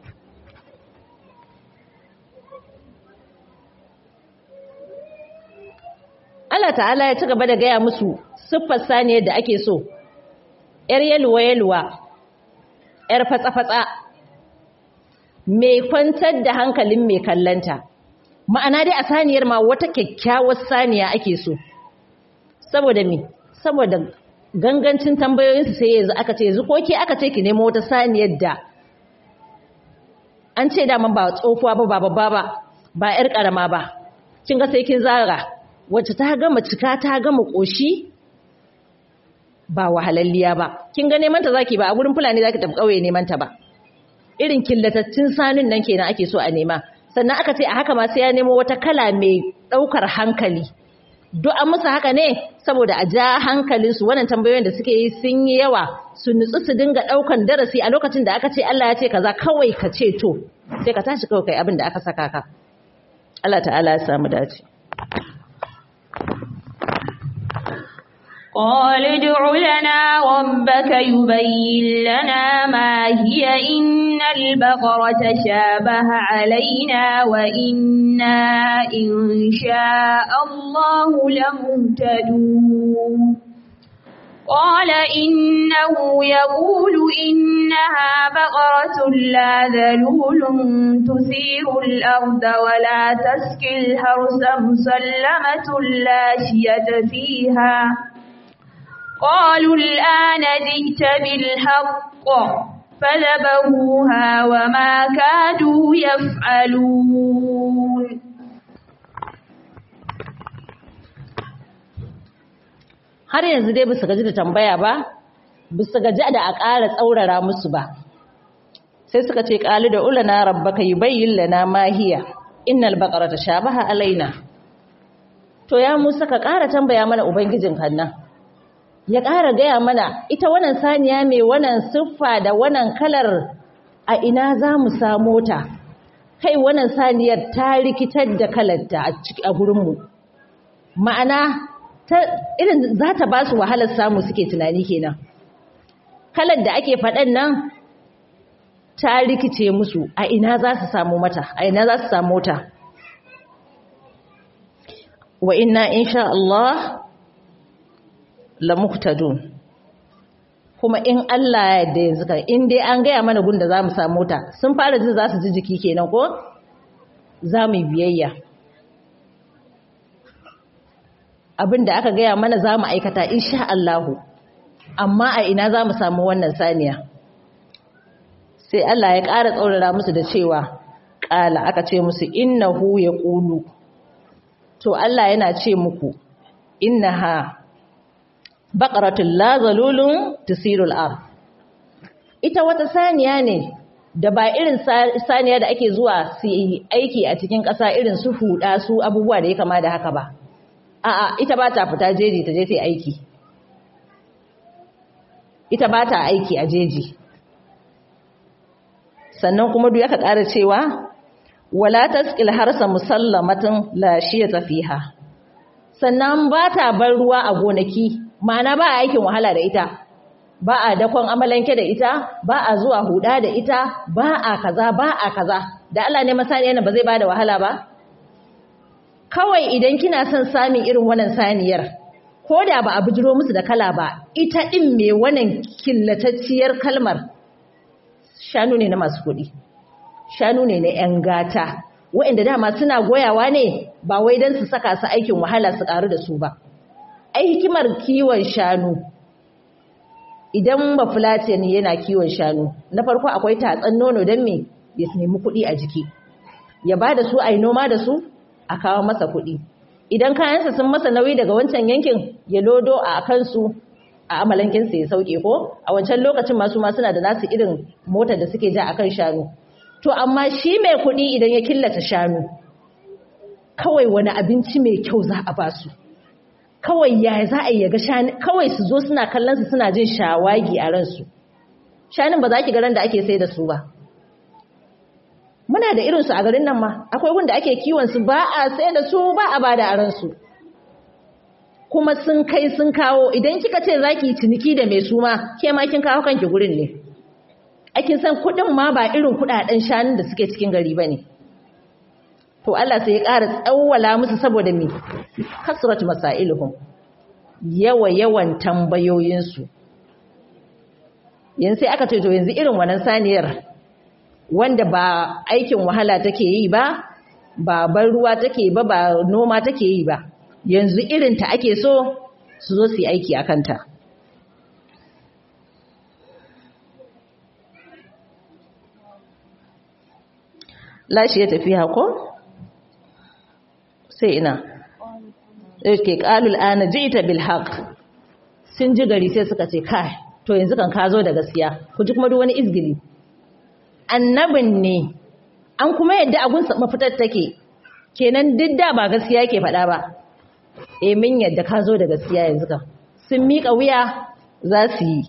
Allah ta'ala ya ci gaba da gaya musu siffar saniyar da ake so ‘yar yaluwa-yaluwa ‘yar fatsa-fatsa mai kwantar da hankalin mai kallanta ma'ana dai a saniyar ma wata kyakkyawar saniya ake so saboda me saboda gangancin tambayoyinsu sai yanzu aka ce yanzu koke aka ce ki nemo wata saniyar da an ce dama ba tsofuwa ba ba babba ba ba ‘yar ƙarama ba kin ga sai kin zara wacce ta gama cika ta gama ƙoshi ba wahalalliya ba kin ga neman ta zaki ba a gurin fulani zaki tafi kauye neman ta ba irin killatattun sanun nan kenan ake so a nema sannan aka ce a haka ma sai ya nemo wata kala mai daukar hankali duk an musu haka ne saboda a ja hankalin su wannan tambayoyin da suke yi sun yi yawa su nutsu su dinga daukan darasi a lokacin da aka ce Allah ya ce kaza kawai ka ce to sai ka tashi kawai kai abin da aka saka ka Allah ta'ala ya samu dace قال ادع لنا ربك يبين لنا ما هي إن البقرة شابه علينا وإنا إن شاء الله لمهتدون قال إنه يقول إنها بقرة لا ذلول تثير الأرض ولا تسقي الحرث مسلمة لا شية فيها قالوا الآن جئت بالحق فذبحوها وما كادوا يفعلون har yanzu dai bisa gaji da tambaya ba bisa gaji da a ƙara tsaurara musu ba sai suka ce ƙali da ulana rabbaka yubayyin lana ma hiya innal baqara tashabaha alaina to ya Musa ka ƙara tambaya mana ubangijin kannan ya ƙara gaya mana ita wannan saniya mai wannan siffa da wannan kalar a ina za mu samo ta kai wannan saniyar ta rikitar da kalarta a gurinmu ma'ana ta irin za ta ba su wahalar samu suke tunani kenan kalar da ake faɗan nan ta rikice musu a ina za su samu mata a ina za su samu ta wa inna insha Allah la muhtadun kuma in Allah ya yarda yanzu kan in dai an gaya mana gun da zamu samu ta sun fara jin za su ji jiki kenan ko za mu biyayya abin da aka gaya mana za mu aikata insha Allahu amma a ina za mu samu wannan saniya sai Allah ya ƙara tsaurara musu da cewa ƙala aka ce musu innahu ya ƙulu to Allah yana ce muku innaha baqaratul la zalulun tusirul ard ita wata saniya ne da ba irin saniya da ake zuwa su yi aiki a cikin ƙasa irin su huda su abubuwa da ya kama da haka ba a'a ita ba ta fita jeji ta je ta aiki ita ba ta aiki a jeji sannan kuma duk aka ƙara cewa wala tasqil harsa musallamatin la shiyata fiha sannan ba ta bar ruwa a gonaki ma'ana ba a aikin wahala da ita ba a dakon amalanke da ita ba a zuwa huda da ita ba a kaza ba a kaza da Allah ne masaniya ba zai bada wahala ba kawai idan kina son samun irin wannan saniyar ko da ba a bijiro musu da kala ba ita din me wannan killatacciyar kalmar shanu ne na masu kuɗi shanu ne na 'yan gata waɗanda dama suna goyawa ne ba wai don su saka su aikin wahala su ƙaru da su ba ai hikimar kiwon shanu idan ba ne yana kiwon shanu na farko akwai tatsan nono don me ya nemi kuɗi a jiki ya ba da su a yi noma da su a kawo masa kuɗi idan kayansa sun masa nauyi daga wancan yankin ya lodo a kansu a amalankinsa ya sauke ko a wancan lokacin masu ma suna da nasu irin motar da suke ja akan shanu to amma shi mai kuɗi idan ya killata shanu kawai wani abinci mai kyau za a basu kawai ya za a yi ga shanu kawai su zo suna kallon su suna jin shawagi a ransu shanun ba za ki ga ran da ake sai da su ba muna da irinsu a garin nan ma akwai wanda ake kiwon su ba a sai da su ba a bada a ransu kuma sun kai sun kawo idan kika ce zaki ciniki da mai suma ke ma kin kawo kanki gurin ne akin san kudin ma ba irin kudaden shanun da suke cikin gari bane to Allah sai ya ƙara tsawwala musu saboda me kasratu masailuhum yawa yawan tambayoyin su yanzu sai aka ce to yanzu irin wannan saniyar wanda ba aikin wahala take yi ba ba ban ruwa take ba ba noma take yi ba yanzu irinta ake so su zo su yi aiki a kanta. Lashi ya tafi hako? Sai ina. Ke ƙalul ana ji ita bilhaq. Sun ji gari sai suka ce, kai, to yanzu kan ka zo da gaskiya, ku ji kuma duk wani izgili. Annabin ne, an kuma yadda agun mafitar take, kenan duk da ba gaskiya ke faɗa ba. e min yadda ka zo da gaskiya yanzu kan sun miƙa wuya za su yi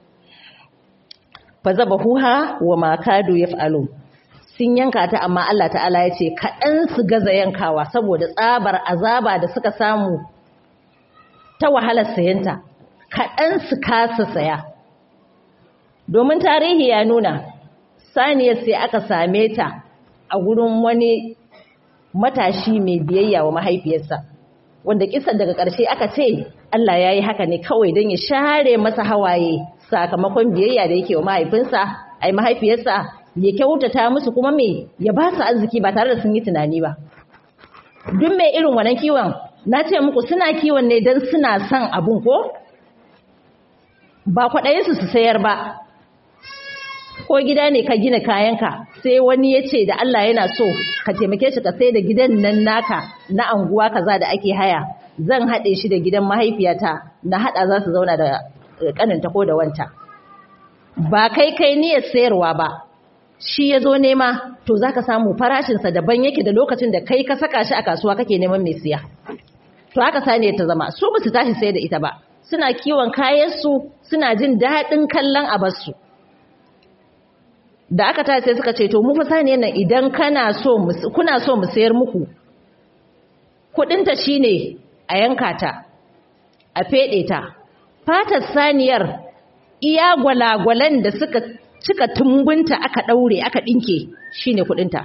fa zaba huha wa makadu ya fa'alo sun yanka ta amma Allah ta'ala ya ce kaɗan su gaza yankawa saboda tsabar azaba da suka samu ta wahalar sayanta kaɗan su kasa saya domin tarihi ya nuna saniyar sai aka same ta a gurin wani matashi mai biyayya wa mahaifiyarsa wanda kisan daga ƙarshe aka ce Allah ya yi haka ne kawai don ya share masa hawaye sakamakon biyayya da yake wa mahaifinsa ai mahaifiyarsa ya kyautata musu kuma me ya ba su arziki ba tare da sun yi tunani ba duk mai irin wannan kiwon na ce muku suna kiwon ne don suna son abun ko ba kwaɗayinsu su sayar ba ko gida ne ka gina kayanka sai wani ya ce da Allah yana so ka taimake shi ka sai da gidan nan naka na anguwa kaza da ake haya zan haɗe shi da gidan mahaifiyata na haɗa za su zauna da ƙaninta ko da wanta ba kai kai niyyar sayarwa ba shi ya zo nema to za ka samu farashinsa daban yake da lokacin da kai ka saka shi a kasuwa kake neman mai siya to haka saniyar ta zama su ba su tashi sai da ita ba suna kiwon kayansu suna jin daɗin kallon abarsu da aka tashi sai suka ce to mu fa saniyar nan idan kana so kuna so mu sayar muku kuɗinta shine a yanka ta a feɗe ta fatar saniyar iya gwalagwalan da suka cika tumbunta aka ɗaure aka ɗinke shine kuɗinta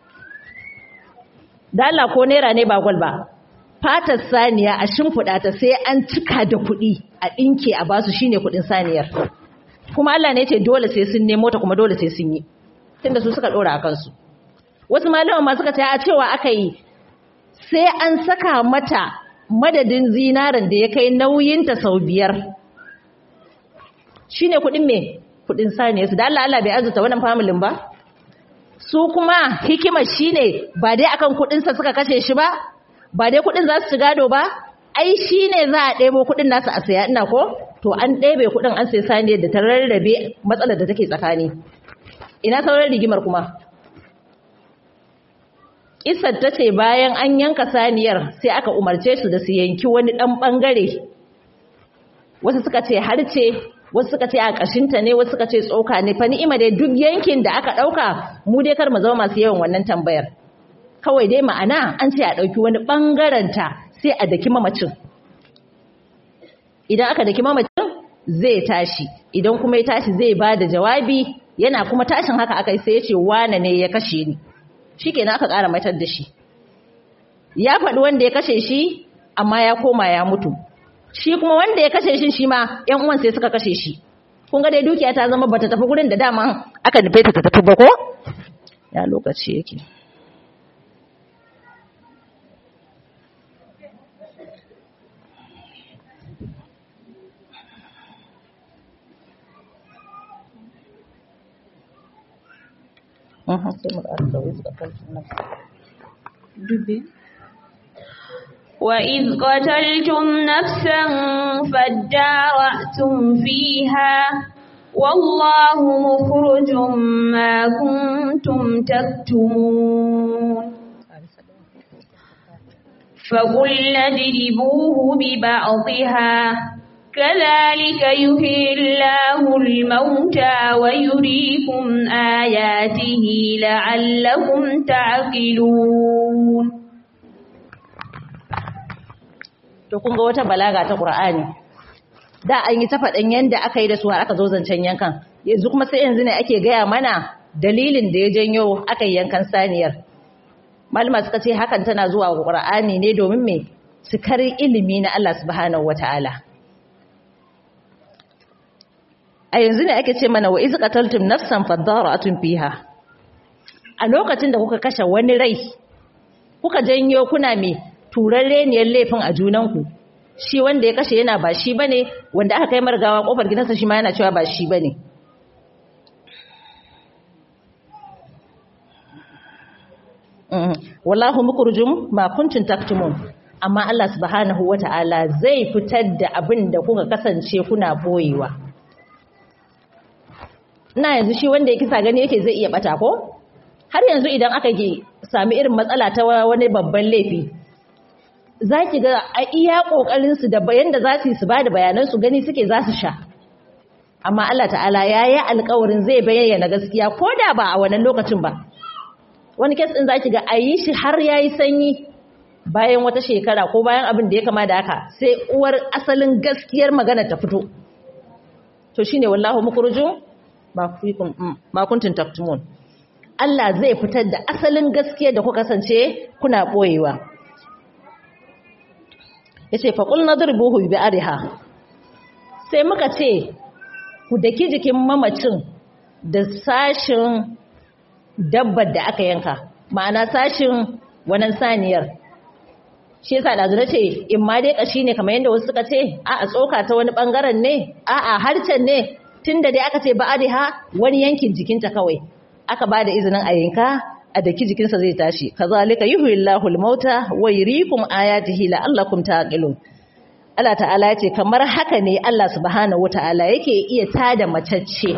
dala ko naira ne ba gwal ba fatar saniya a shimfiɗa ta sai an cika da kuɗi a ɗinke a basu shine kuɗin saniyar kuma Allah ne ce dole sai sun nemo ta kuma dole sai sun yi tunda su suka ɗora a kansu wasu malaman ma suka ce a cewa aka yi sai an saka mata madadin zinarin da ya kai nauyinta sau biyar shine kuɗin me kuɗin saniya su da Allah Allah bai arzuta wannan familin ba su kuma hikimar shine ba dai akan kuɗinsa suka kashe shi ba ba dai kuɗin za su ci gado ba ai shi ne za a ɗebo kuɗin nasu a saya ina ko to an ɗebe kuɗin an sai saniyar da ta rarrabe matsalar da take tsakani ina sauran rigimar kuma Isar ta ce bayan an yanka saniyar sai aka umarce su da su yanki wani ɗan ɓangare wasu suka ce harce wasu suka ce a ƙashinta ne wasu suka ce tsoka ne fa ni'ima dai duk yankin da aka ɗauka mu dai kar mu zama masu yawan wannan tambayar kawai dai ma'ana an ce a ɗauki wani ɓangaranta sai a daki mamacin idan aka daki mamacin zai tashi idan kuma ya tashi zai ba da jawabi yana kuma tashin haka aka yi sai ya ce wane ne ya kashe ni shi kenan aka ƙara matar da shi ya faɗi wanda ya kashe shi amma ya koma ya mutu shi kuma wanda ya kashe shi shi ma ‘yan uwan sai suka kashe shi kun ga dai dukiya ta zama bata tafi gurin da dama aka nufe ta tafi ba ko ya lokaci yake وإذ قتلتم نفسا فادارأتم فيها والله مخرج ما كنتم تكتمون فقلنا اضربوه ببعضها كذلك يحيي الله الموتى ويريكم آياته لعلكم تعقلون to kun ga wata balaga ta Qur'ani da an yi ta faɗin yanda aka yi da su har aka zo zancen yankan yanzu kuma sai yanzu ne ake gaya mana dalilin da ya janyo aka yi yankan saniyar malama suka ce hakan tana zuwa ga Qur'ani ne domin me cikar ilimi na Allah subhanahu wataala a yanzu ne ake ce mana wa iz qataltum nafsan fadara'atun fiha a lokacin da kuka kashe wani rai kuka janyo kuna me turarre ne laifin a junanku shi wanda ya kashe yana ba shi bane wanda aka kai margawa kofar gidansa shi ma yana cewa ba shi bane wallahu mukurjum ma kuntum taktumun amma Allah subhanahu wata'ala zai fitar da abin da kuka kasance kuna boyewa ina yanzu shi wanda ya kisa gani yake zai iya bata ko har yanzu idan aka gi sami irin matsala ta wani babban laifi za ki ga a iya ƙoƙarinsu da bayan da za su yi su ba da bayanansu gani suke za su sha amma Allah ta'ala ya yi alkawarin zai bayyana gaskiya ko da ba a wannan lokacin ba wani kes ɗin za ki ga a yi shi har ya yi sanyi bayan wata shekara ko bayan abin da ya kama da haka sai uwar asalin gaskiyar magana ta fito to shine wallahu mukurjun ma kuntum taktumun Allah zai fitar da asalin gaskiyar da kuka kasance kuna boyewa yace fa qul nadribuhu bi ariha sai muka ce ku daki jikin mamacin da sashin dabbar da aka yanka ma'ana sashin wannan saniyar shi yasa da zura ce in ma dai kashi ne kamar yadda wasu suka ce a a tsoka ta wani bangaren ne a a harcen ne tunda dai aka ce ba'adiha wani yankin jikinta kawai aka ba da izinin a yanka a daki jikinsa zai tashi kazalika yuhyillahu al-mauta wa yuriikum ayatihi la'allakum taqilun Allah ta'ala ya ce kamar haka ne Allah subhanahu wata'ala yake iya tada macacce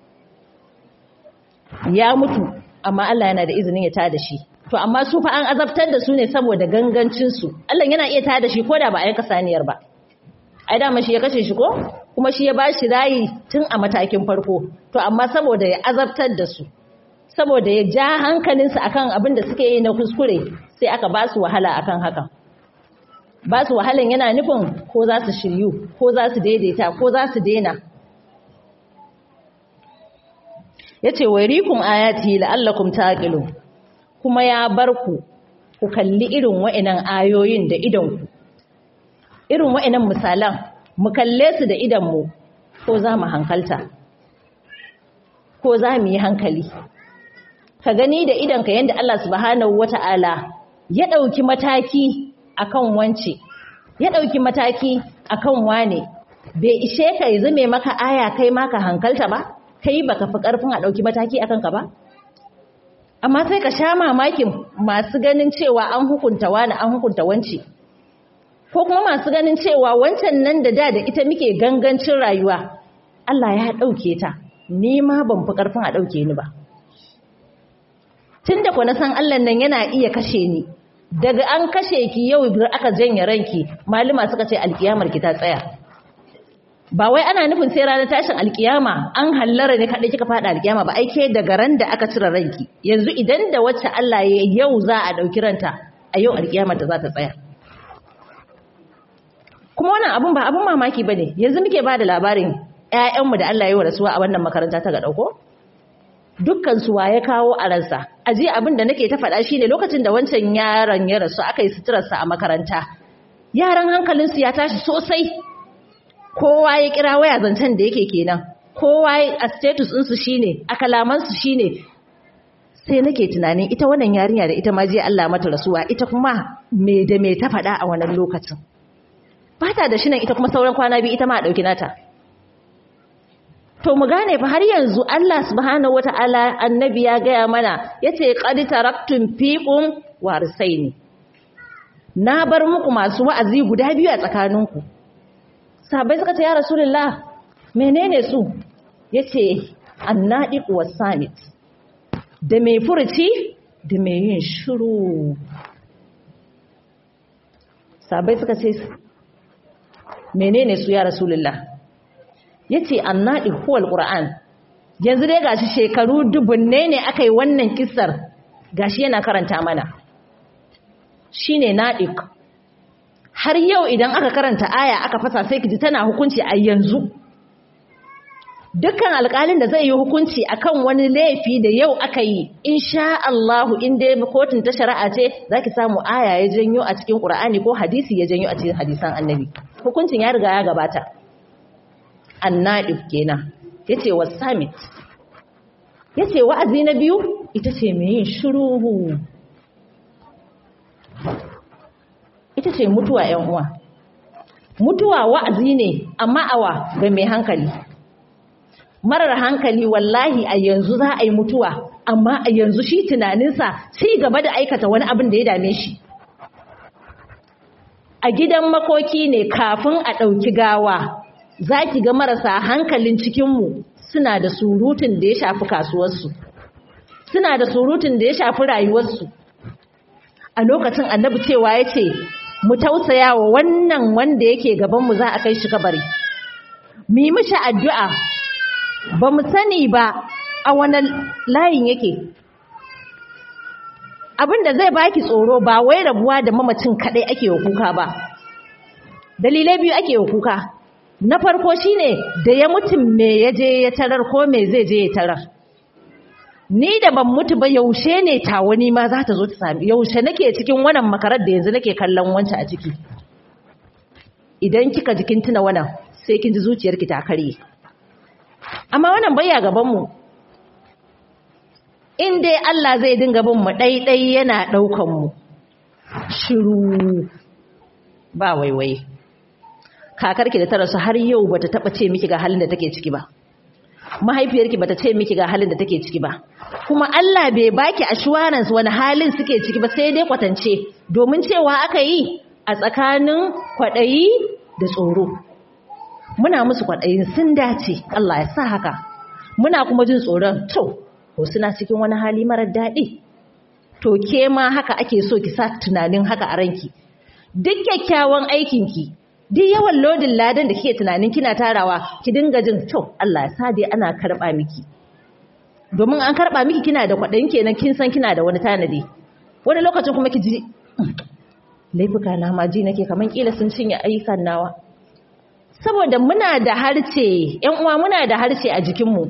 ya mutu amma Allah yana da izinin ya tada shi to amma su fa an azabtar da su ne saboda gangancin su Allah yana iya tada shi koda ba a yanka saniyar ba ai dama shi ya kashe shi ko kuma shi ya bashi rayi tun a matakin farko to amma saboda ya azabtar da su saboda ya ja hankalinsu akan abin da suke yi na kuskure sai aka ba su wahala akan hakan ba su wahalan yana nufin ko za su shiryu ko za su daidaita ko za su daina ya ce wairikum ayati la'allakum taqilun kuma ya bar ku ku kalli irin wa'inan ayoyin da idanku irin wa'inan misalan mu kalle su da idanmu ko za mu hankalta ko za mu yi hankali ka gani da idanka yadda Allah subhanahu wata'ala ya ɗauki mataki akan wance ya ɗauki mataki akan wane bai ishe ka yi zame maka aya kai maka hankalta ba kai baka fi ƙarfin a ɗauki mataki akan ka ba amma sai ka sha mamakin masu ganin cewa an hukunta wani an hukunta wance ko kuma masu ganin cewa wancan nan da da da ita muke gangancin rayuwa Allah ya ɗauke ta ni ma ban fi ƙarfin a ɗauke ni ba tun da na san Allah nan yana iya kashe ni daga an kashe ki yau aka janye ranki malama suka ce alkiyamar ki ta tsaya ba wai ana nufin sai ranar tashin alkiyama an hallara ne kaɗai kika faɗa alkiyama ba aike daga ran da aka cire ranki yanzu idan da wacce Allah ya yau za a ɗauki ranta a yau alkiyamar ta za ta tsaya kuma wannan abun ba abun mamaki ba ne yanzu muke ba da labarin 'ya'yanmu da Allah ya yi wa rasuwa a wannan makaranta ta ga ɗauko dukkan su ya kawo a ransa aje abin da nake ta faɗa shine lokacin da wancan yaron ya rasu aka yi suturarsa a makaranta yaran hankalinsu ya tashi sosai kowa ya kira waya zancen da yake kenan kowa a status ɗinsu shine a kalamansu shine sai nake tunanin ita wannan yarinya da ita ma je Allah mata rasuwa ita kuma me da me ta faɗa a wannan lokacin ba ta da shinan ita kuma sauran kwana biyu ita ma a ɗauki nata to mu gane fa har yanzu Allah subhanahu wata'ala annabi ya gaya mana yace qad taraktum fiqum warisaini na bar muku masu wa'azi guda biyu a tsakaninku sahabbai suka ce ya rasulullah menene su yace annadiq wasamit da mai furuci da mai yin shiru sahabbai suka ce menene su ya rasulullah yace annadi huwal qur'an yanzu dai gashi shekaru dubunne ne akai wannan kissar gashi yana karanta mana shine nadiq har yau idan aka karanta aya aka fasa sai kiji tana hukunci a yanzu dukkan alƙalin da zai yi hukunci akan wani laifi da yau aka yi insha Allah in dai kotun ta shari'a ce zaki samu aya ya janyo a cikin Qur'ani ko hadisi ya janyo a cikin hadisan Annabi hukuncin ya riga ya gabata annadif kenan yace wasamit yace wa'azi na biyu ita ce mai yin shiru ita ce mutuwa ƴan uwa mutuwa wa'azi ne amma awa ga mai hankali marar hankali wallahi a yanzu za a yi mutuwa amma a yanzu shi tunaninsa ci gaba da aikata wani abin da ya dame shi a gidan makoki ne kafin a ɗauki gawa za ki ga marasa hankalin cikinmu suna da surutun da ya shafi kasuwarsu suna da surutun da ya shafi rayuwarsu a lokacin annabi cewa ya ce mu tausaya wa wannan wanda yake gabanmu za a kai shi kabari mu yi mishi addu'a ba mu sani ba a wani layin yake abin da zai baki tsoro ba wai rabuwa da mamacin kaɗai ake wa kuka ba dalilai biyu ake wa kuka na farko shine da ya mutum me ya je ya tarar ko me zai je ya tarar ni da ban mutu ba yaushe ne tawani ma za ta zo ta sami yaushe nake cikin wannan makarar da yanzu nake kallon wancan a ciki idan kika jikin tuna wannan sai kin ji zuciyarki ta karye amma wannan bayya gaban mu in dai Allah zai dinga bin mu ɗaiɗai yana ɗaukan mu shiru ba waiwai kakarki da ta rasu har yau bata taba ce miki ga halin da take ciki ba mahaifiyarki bata ce miki ga halin da take ciki ba kuma Allah bai baki assurance wani halin suke ciki ba sai dai kwatance domin cewa aka yi a tsakanin kwaɗayi da tsoro muna musu kwaɗayin sun dace Allah ya sa haka muna kuma jin tsoron to ko suna cikin wani hali marar daɗi to ke ma haka ake so ki sa tunanin haka a ranki duk kyakkyawan aikinki duk yawan lodin ladan da kike tunanin kina tarawa ki dinga jin to Allah ya sa dai ana karɓa miki domin an karɓa miki kina da kwaɗayin kenan kin san kina da wani tanadi wani lokacin kuma ki ji laifuka na ma ji nake kaman kila sun cinye ayyukan nawa saboda muna da harce ƴan uwa muna da harce a jikinmu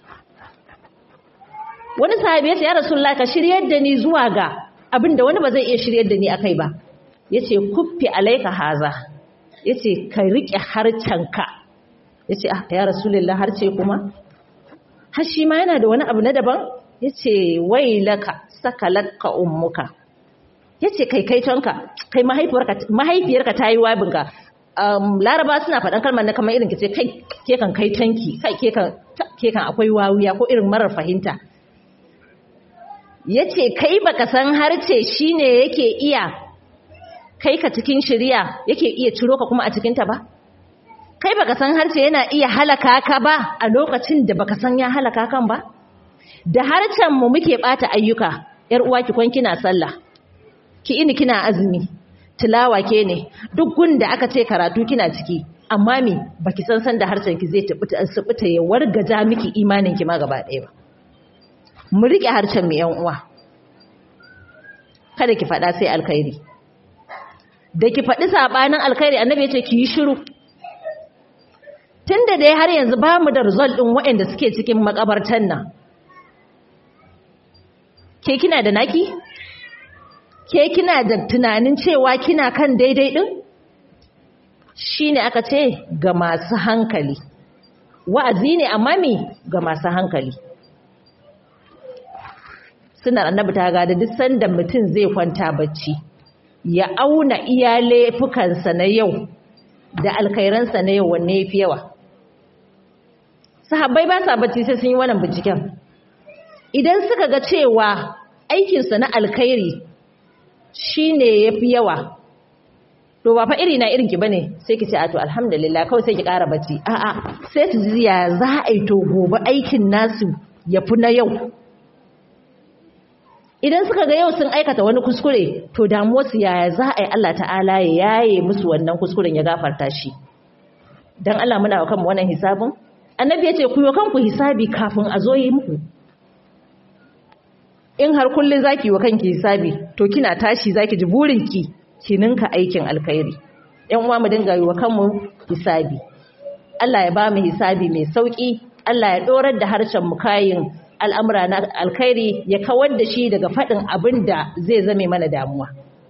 wani sahabi ya ce ya rasulullah ka shiryar da ni zuwa ga abin da wani ba zai iya shiryar da ni akai ba yace kuffi alaika haza yace ka rike harcenka yace ah ya rasulullah harce kuma har shi ma yana da wani abu na daban yace wailaka sakalaka ummuka yace kai kai tonka kai mahaifiyarka mahaifiyarka tayi wabinka um, laraba suna faɗan kalmar na kamar irin ki ce kai ke kan kai tanki kai ke kan ke kan akwai wawuya ko irin marar fahimta yace kai baka san harce shine yake iya kai ka cikin shari'a yake iya ciro ka kuma a cikin ta ba kai baka san harce yana iya halaka ka ba a lokacin da baka san ya halaka kan ba da harcen mu muke bata ayyuka yar uwa ki kwan kina sallah ki ini kina azumi tilawa ke ne duk gunda aka ce karatu kina ciki amma me baki san san da harshen ki zai tabbata asibita ya wargaja miki imanin ki ma gaba ɗaya ba mu rike harshen mu yan uwa kada ki faɗa sai alkhairi da ki faɗi sabanin alkhairi annabi ya ce ki yi shiru tunda dai har yanzu ba mu da result din waɗanda suke cikin makabartan nan ke kina da naki ke kina da tunanin cewa kina kan daidai din shine aka ce ga masu hankali wa'azi ne amma me ga masu hankali sunan annabi ta gada duk sanda mutum zai kwanta bacci ya auna iya laifukansa na yau da alkhairansa na yau wanne yafi yawa sahabbai ba sa bacci sai sun yi wannan binciken idan suka ga cewa aikinsa na alkhairi shine yafi yawa to ba fa iri na irin ki bane sai ki ce a to alhamdulillah kawai sai ki ƙara bacci a'a sai ki ji ya za a yi to gobe aikin nasu yafi na yau idan suka ga yau sun aikata wani kuskure to damuwarsu yaya za a yi Allah ta'ala ya yaye musu wannan kuskuren ya gafarta shi dan Allah muna wa kanmu wannan hisabin annabi ya ce ku yi kanku hisabi kafin a zo yi muku in har kullun zaki wa kanki hisabi to kina tashi zaki ji burinki ki ninka aikin alkhairi yan uwa mu dinga yi wa kanmu hisabi Allah ya ba mu hisabi mai sauki Allah ya dorar da harshen mu kayin al'amura na alkhairi ya kawar da shi daga faɗin abin da zai zame mana damuwa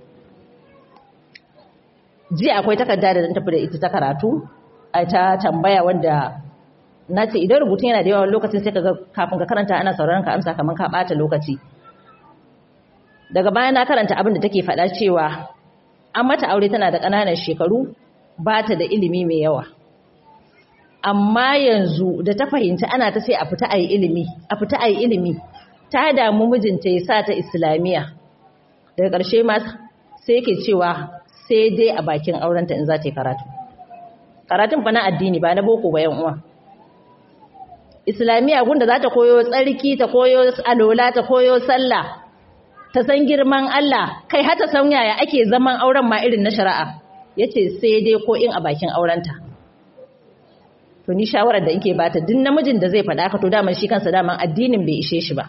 jiya akwai takarda da zan tafi da ita ta karatu a ta tambaya wanda na ce idan rubutun yana da yawa lokacin sai kaga kafin ka karanta ana sauraron ka amsa kamar ka ɓata lokaci daga baya na karanta abin da take faɗa cewa an mata aure tana da ƙananan shekaru ba ta da ilimi mai yawa amma yanzu da ta fahimci ana ta sai a fita a yi ilimi a fita a yi ilimi ta damu mijinta ya sa ta islamiyya daga ƙarshe ma sai yake cewa sai dai a bakin aurenta in za ta yi karatu karatun fa na addini ba na boko ba yan uwa islamiyya gunda za ta koyo tsarki ta koyo alola ta koyo sallah ta san girman Allah kai har ta san yaya ake zaman auren ma irin na shari'a yace sai dai ko in a bakin aurenta to ni shawarar da yake bata duk namijin da zai faɗa ka to daman shi kansa daman addinin bai ishe shi ba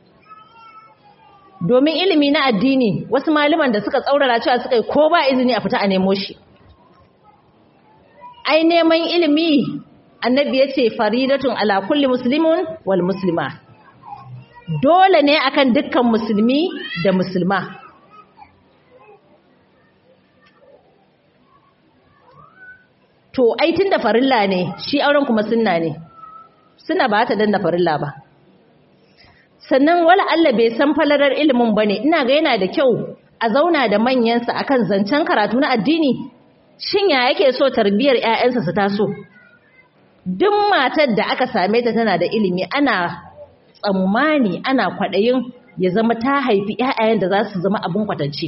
domin ilimi na addini wasu malaman da suka tsaurara cewa suka yi ko ba izini a fita a nemo shi ai neman ilimi annabi ya ce faridatun ala kulli muslimun wal muslima dole ne akan dukkan musulmi da musulma to ai tun da farilla ne shi auren kuma sunna ne suna ba ta danna farilla ba sannan wala Allah bai san falalar ilimin bane ina ga yana da kyau a zauna da manyansa akan zancen karatu na addini shin ya yake so tarbiyar ƴaƴansa su taso duk matar da aka same ta tana da ilimi ana tsammani ana kwaɗayin ya zama ta haifi ‘ya'yayen da za su zama abin kwatance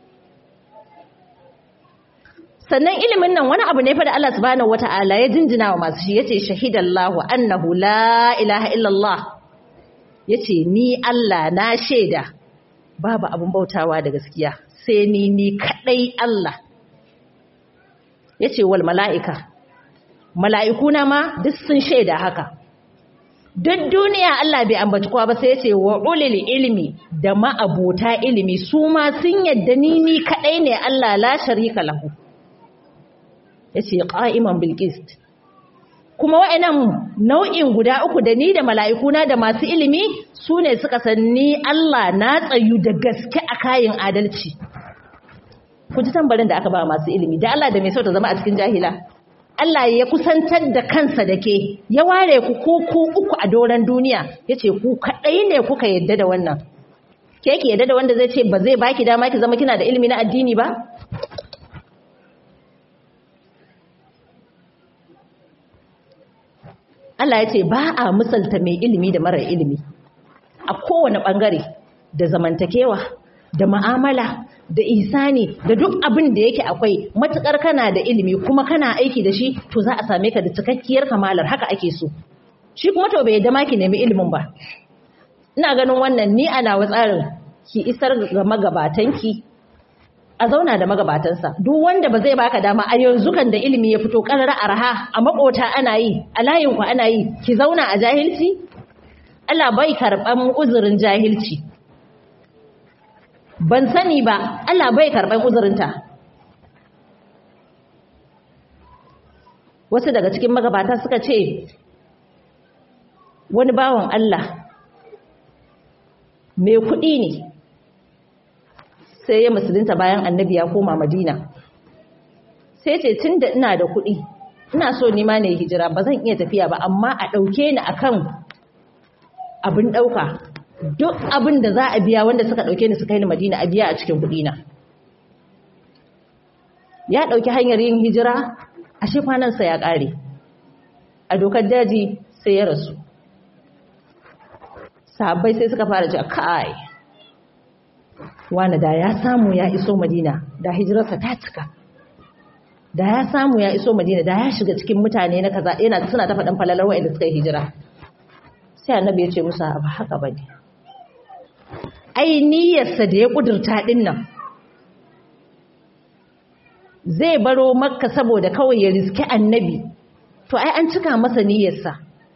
sannan ilimin nan wani abu ne fa da Allah subhanahu wata'ala ya jinjina wa masu shi yace shahidallahu annahu la ilaha illallah yace ni Allah na shaida babu abin bautawa da gaskiya sai ni ni kadai Allah yace wal mala'ika mala'ikuna ma duk sun shaida haka duk duniya Allah bai ambaci kowa ba sai yace wa ulil ilmi da ma'abota ilimi su ma sun yadda ni ni kadai ne Allah la sharika lahu yace qa'iman bil qist kuma wa'annan nau'in guda uku da ni da mala'ikuna da masu ilimi su ne suka sanni Allah na tsayu da gaske a kayan adalci ku ji tambarin da aka ba masu ilimi da Allah da mai sau ta zama a cikin jahila Allah ya kusantar da kansa da ke ya ware ku ko ku uku a doron duniya ya ce ku kaɗai ne kuka yadda da wannan ke ki yadda da wanda zai ce ba zai baki dama ki zama kina da ilimi na addini ba Allah ya ce ba a misalta mai ilimi da marar ilimi a kowane ɓangare da zamantakewa da ma'amala da isani da duk abin da yake akwai matukar kana da ilimi kuma kana aiki da shi to za a same ka da cikakkiyar kamalar haka ake so shi kuma to bai yadda ma ki nemi ilimin ba ina ganin wannan ni ana wa tsarin ki isar ga magabatanki a zauna da magabatansa duk wanda ba zai baka dama a yanzu kan da ilimi ya fito karara arha a makota ana yi a layin ku ana yi ki zauna a jahilci Allah bai karban uzurin jahilci ban sani ba Allah bai karban uzurinta wasu daga cikin magabata suka ce wani bawan Allah mai kuɗi ne sai ya musulunta bayan annabi ya koma madina sai ce tun da ina da kuɗi ina so nima ne hijira ba zan iya tafiya ba amma a ɗauke ni akan abin ɗauka duk abin da za a biya wanda suka ɗauke ni suka yi ni madina a biya a cikin kuɗina ya ɗauki hanyar yin hijira a shi kwanansa ya ƙare a dokar daji sai ya rasu sahabbai sai suka fara cewa kai wani da ya samu ya iso madina da hijirarsa ta cika da ya samu ya iso madina da ya shiga cikin mutane na kaza yana suna ta faɗin falalar wa'anda suka yi hijira sai annabi ya ce musa ba haka ba ne ai niyyarsa da ya ƙudurta ɗin nan zai baro makka saboda kawai ya riski annabi to ai an cika masa niyyarsa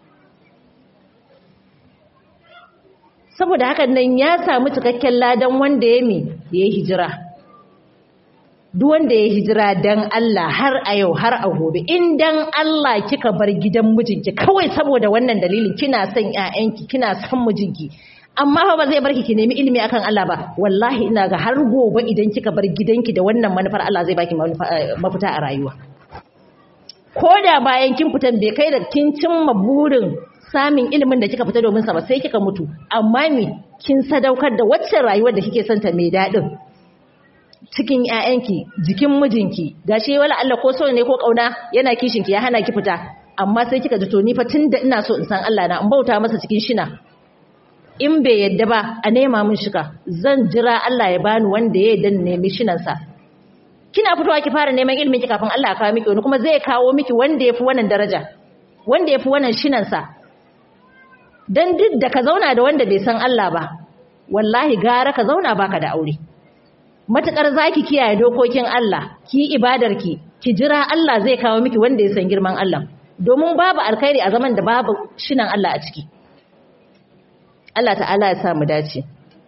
saboda hakan nan ya samu cikakken ladan wanda ya mi ya hijira duk wanda ya hijira dan Allah har a yau har a gobe in dan Allah kika bar gidan mijinki kawai saboda wannan dalilin kina son ƴaƴanki kina son mijinki amma fa ba zai barki ki nemi ilimi akan Allah ba wallahi ina ga har gobe idan kika bar gidanki da wannan manufar Allah zai baki mafita a rayuwa ko da bayan kin fitan bai kai da kin cimma burin samun ilimin da kika fita domin sa ba sai kika mutu amma me kin sadaukar da wacce rayuwar da kike son ta mai dadin cikin ƴaƴanki jikin mijinki gashi wala Allah ko so ne ko kauna yana kishin ki ya hana ki fita amma sai kika ji to ni fa tunda ina so in san Allah na in bauta masa cikin shina in bai yadda ba a nema min shika zan jira Allah ya bani wanda ya yadda nemi shinan sa kina fitowa ki fara neman ilimin ki kafin Allah ya kawo miki wani kuma zai kawo miki wanda yafi wannan daraja wanda yafi wannan shinan sa dan duk da ka zauna da wanda bai san Allah ba wallahi gara ka zauna baka da aure matukar zaki kiyaye dokokin Allah ki ibadarki ki jira Allah zai kawo miki wanda ya san girman Allah domin babu alkhairi a zaman da babu shinan Allah a ciki Allah ta'ala ya sa mu dace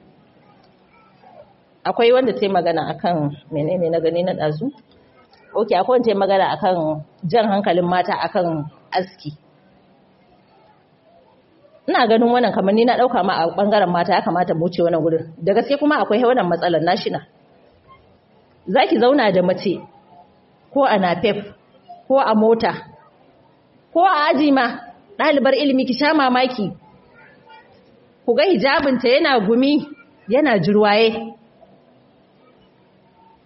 akwai wanda ta yi magana akan menene na gani na dazu okay akwai wanda ta yi magana akan jan hankalin mata akan aski ina ganin wannan kamar ni na dauka ma a bangaren mata ya kamata mu wuce wannan gurin da gaske kuma akwai wannan matsalar nashina zaki zauna da mace ko a napep ko a mota ko a aji ma ɗalibar ilimi ki sha mamaki ku ga hijabinta yana gumi yana jirwaye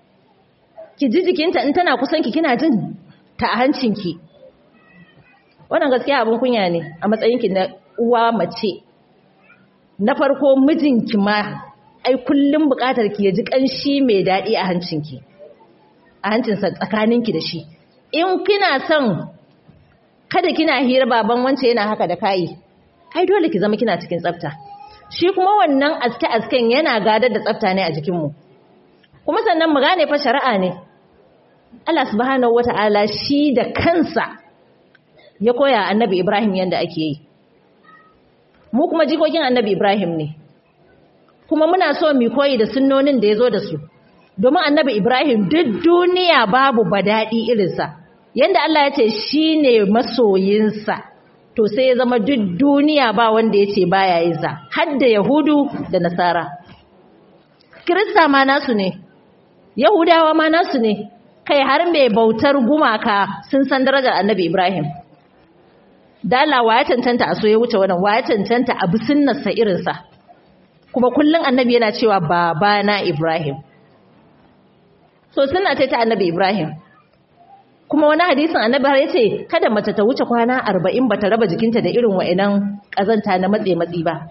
ki ji jikinta in tana kusanki kina jin ta a hancinki wannan gaskiya abin kunya ne a matsayinki na uwa mace na farko mijinki ma ai kullum bukatar ki ya ji kanshi mai daɗi a hancinki a hancinsa tsakaninki da shi in kina son kada kina hira baban wance yana haka da kayi ai dole ki zama kina cikin tsafta shi kuma wannan aske asken yana gadar da tsafta ne a jikinmu kuma sannan mu gane fa shari'a ne Allah subhanahu wata'ala shi da kansa ya koya annabi Ibrahim yanda ake yi mu kuma jikokin annabi Ibrahim ne kuma muna so mu koyi da sunnonin da ya zo da su domin annabi Ibrahim duk duniya babu badadi irinsa yanda Allah ya ce shi ne masoyinsa to sai ya zama duk duniya ba wanda ya ce baya yin sa har da Yahudu da Nasara Kirista ma nasu ne Yahudawa ma nasu ne kai har mai bautar gumaka sun san darajar annabi Ibrahim dala wa ya cancanta a so ya wuce wannan wa ya cancanta a bisunnarsa irinsa kuma kullum annabi yana cewa babana Ibrahim so suna ta annabi Ibrahim kuma wani hadisin annabi har yace kada mace ta wuce kwana 40 bata raba jikinta da irin wa'inan kazanta na matse matsi ba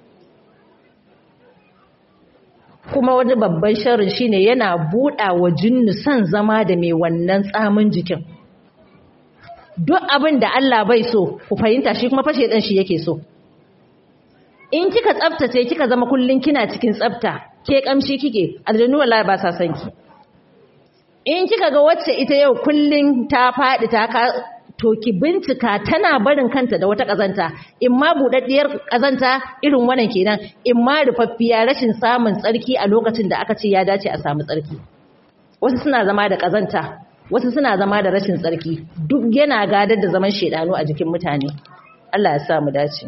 kuma wani babban sharrin shine yana buɗa wa jinnu son zama da mai wannan tsamin jikin duk abin da Allah bai so ku fahimta shi kuma fashe dan shi yake so in kika tsaftace kika zama kullun kina cikin tsafta ke kamshi kike aljannu wallahi ba sa son ki in kika ga wacce ita yau kullun ta faɗi ta ka to ki bincika tana barin kanta da wata kazanta in ma budaddiyar kazanta irin wannan kenan in ma rufaffiya rashin samun tsarki a lokacin da aka ce ya dace a samu tsarki wasu suna zama da kazanta wasu suna zama da rashin tsarki duk yana gadar da zaman shedanu a jikin mutane Allah ya sa mu dace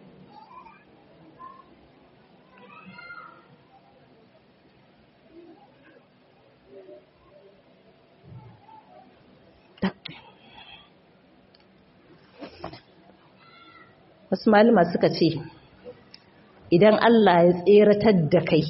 wasu malama suka ce idan Allah ya tseratar da kai